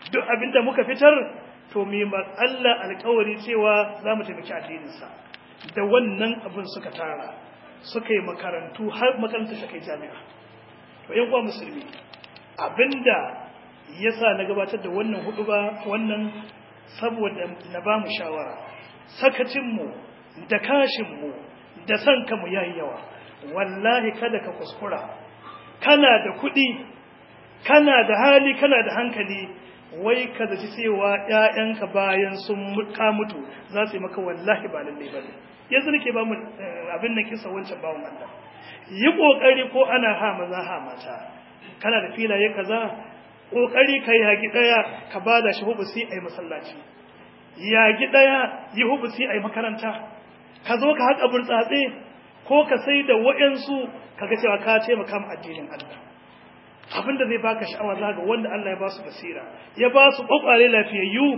duk abinda muka fitar to mu Allah alƙawari cewa za mu taimaki addininsa da wannan abin suka tara suka yi makarantu har makaranta ta kai jami'a to yan uwa musulmi abinda yasa na gabatar da wannan hudu ba wannan saboda na ba mu shawara sakacinmu da kashinmu da son kanmu yayi yawa wallahi kada ka kuskura kana da kuɗi kana da hali kana da hankali wai ka zaci cewa ƴaƴanka bayan sun ka mutu za su yi maka wallahi ba lalle ba ne yanzu nake ba mu abin da kisa wancan bawon Allah yi kokari ko ana ha maza ha mata kana da filaye kaza kokari ka yagi daya ka bada shi hubusi ai masallaci yagi daya yi hubusi ai makaranta ka zo ka haƙa burtsatse ko ka sai da waɗansu kaga cewa ka taimaka ma addinin Allah abin da zai baka sha'awa za ga wanda Allah ya ba su basira ya ba su kokware lafiyayyu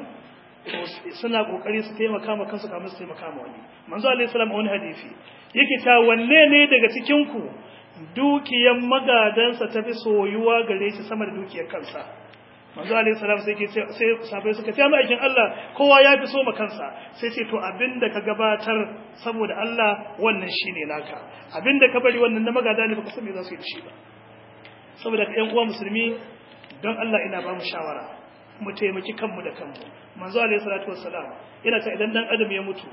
suna kokari su taimaka ma kansu kamar su taimaka ma wani manzo alaihi salam a wani hadisi yake ta wanne ne daga cikin ku dukiyan magadansa tafi soyuwa gare shi sama da dukiyar kansa manzo alaihi salam sai ke sai sahabbai suka ce aikin Allah kowa ya fi so ma kansa sai ce to abinda ka gabatar saboda Allah wannan shine naka abinda ka bari wannan na magada ne baka san me za su yi da shi ba saboda ka ƴan uwa musulmi don Allah ina ba mu shawara mu taimaki kanmu da kanmu manzo alaihi salatu wassalam yana ta idan dan adam ya mutu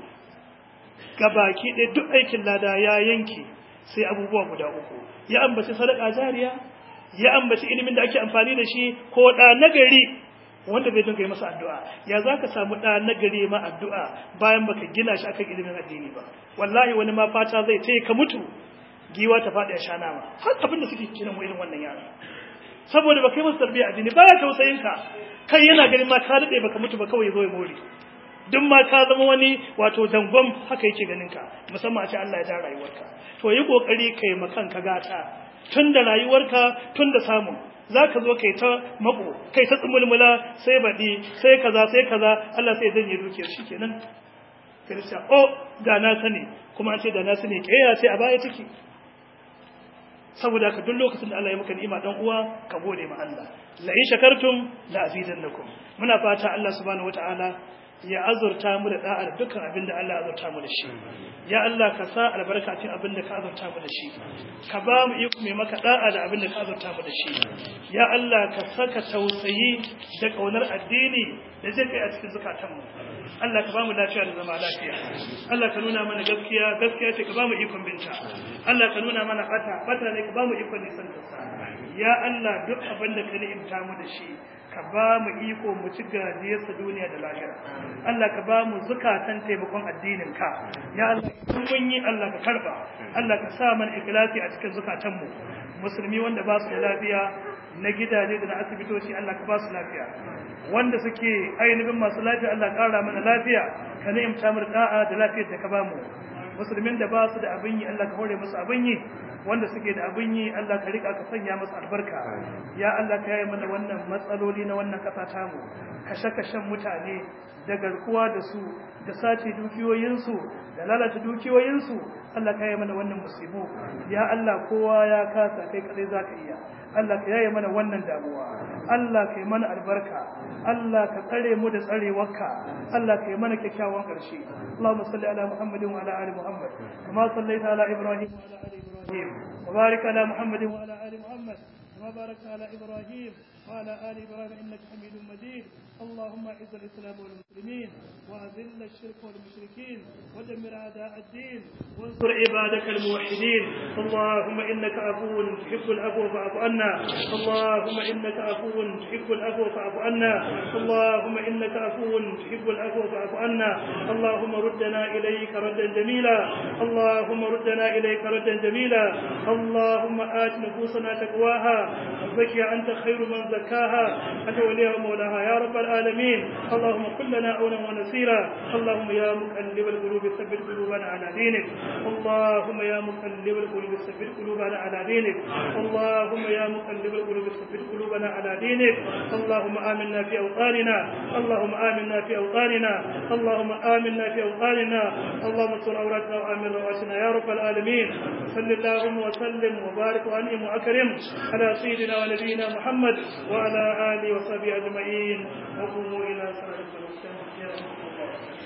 gabaki ɗaya duk aikin lada ya yanke sai abubuwa guda uku ya ambaci sadaka jariya ya ambaci ilimin da ake amfani da shi ko da nagari wanda bai dinga yi masa addu'a ya za ka samu da nagari ma addu'a bayan baka gina shi akan ilimin addini ba wallahi wani ma fata zai ce ka mutu giwa ta faɗi a sha nama har abin da suke kiran mu irin wannan yara saboda baka yi masa tarbiyya addini ba ya tausayin ka kai yana ganin ma ka daɗe baka mutu ba kawai ya zo ya more duk ma ka zama wani wato dangon haka yake ganin ka musamman a ce Allah ya ja rayuwarka to yi kokari kai makan ka gata tun da rayuwarka tun da samun za ka zo kai ta mako kai ta tsumulmula sai baɗi sai kaza sai kaza Allah sai zan yi dukiyar shi kenan kirista o da na sani kuma an ce da na sani ke ya ce a baya take saboda ka duk lokacin da Allah ya maka ni'ima dan uwa ka gode ma Allah la in shakartum la azidannakum muna fata Allah subhanahu wataala ya azurta mu da da'ar dukkan abin da Allah ya azurta mu da shi ya Allah ka sa albarka cikin abin da ka azurta mu da shi ka ba mu iko mai maka da'a da abin da ka azurta mu da shi ya Allah ka saka tausayi da kaunar addini da jin kai a cikin zakatan mu Allah ka ba mu lafiya da zama lafiya Allah ka nuna mana gaskiya gaskiya ce ka ba mu ikon binta Allah ka nuna mana bata bata ne ka ba mu ikon nisan ta ya Allah duk abin da ka ni'imta mu da shi ka ba mu iko mu ci gajiyarsa duniya da lahira Allah ka ba mu zukatan taimakon addinin ka ya Allah kun mun yi Allah ka karba Allah ka sa mana ikhlasi a cikin zukatan mu musulmi wanda ba su da lafiya na gidaje da na asibitoci Allah ka ba su lafiya wanda suke ainihin masu lafiya Allah kara mana lafiya ka ni'imta mu da'a da lafiyar da ka ba mu musulmin da ba su da abin yi Allah ka hore musu abin yi wanda suke da abin yi Allah ka rika ka sanya musu albarka ya Allah ka yi mana wannan matsaloli na wannan kasa tamu kashe-kashen mutane da garkuwa da su da sace dukiyoyinsu da lalata dukiyoyinsu Allah ka yi mana wannan musibu ya Allah kowa ya kasa kai kadai zaka iya Allah ka yaye mana wannan damuwa Allah ka yi mana albarka Allah ka tsare mu da tsarewarka Allah ka yi mana kyakkyawan ƙarshe Allahumma salli ala Muhammadin wa ala ali Muhammad kama sallaita ala Ibrahim wa ala ali Ibrahim wa barik ala Muhammadin wa ala ali Muhammad كما باركت على إبراهيم وعلى آل إبراهيم إنك حميد مجيد اللهم أعز الإسلام والمسلمين وأذل الشرك والمشركين ودمر أعداء الدين وانصر عبادك الموحدين اللهم إنك عفو تحب العفو فاعف عنا اللهم إنك عفو تحب العفو فاعف عنا اللهم إنك عفو تحب العفو فاعف عنا اللهم ردنا إليك ردا جميلا اللهم ردنا إليك ردا جميلا اللهم آت نفوسنا تقواها وزكي أنت خير من زكاها أنت وليها ومولاها يا رب العالمين اللهم كن لنا عونا ونسيرا اللهم يا مقلب القلوب ثبت قلوبنا على دينك اللهم يا مقلب القلوب ثبت قلوبنا على دينك اللهم يا مقلب القلوب ثبت قلوبنا على دينك اللهم آمنا في أوطاننا اللهم آمنا في أوطاننا اللهم آمنا في أوطاننا اللهم استر عوراتنا وآمن رواتنا يا رب العالمين صل اللهم وسلم وبارك وأنعم وأكرم على سيدنا ونبينا محمد وعلى آله وصحبه أجمعين وقوموا إلى صلاة المسلمين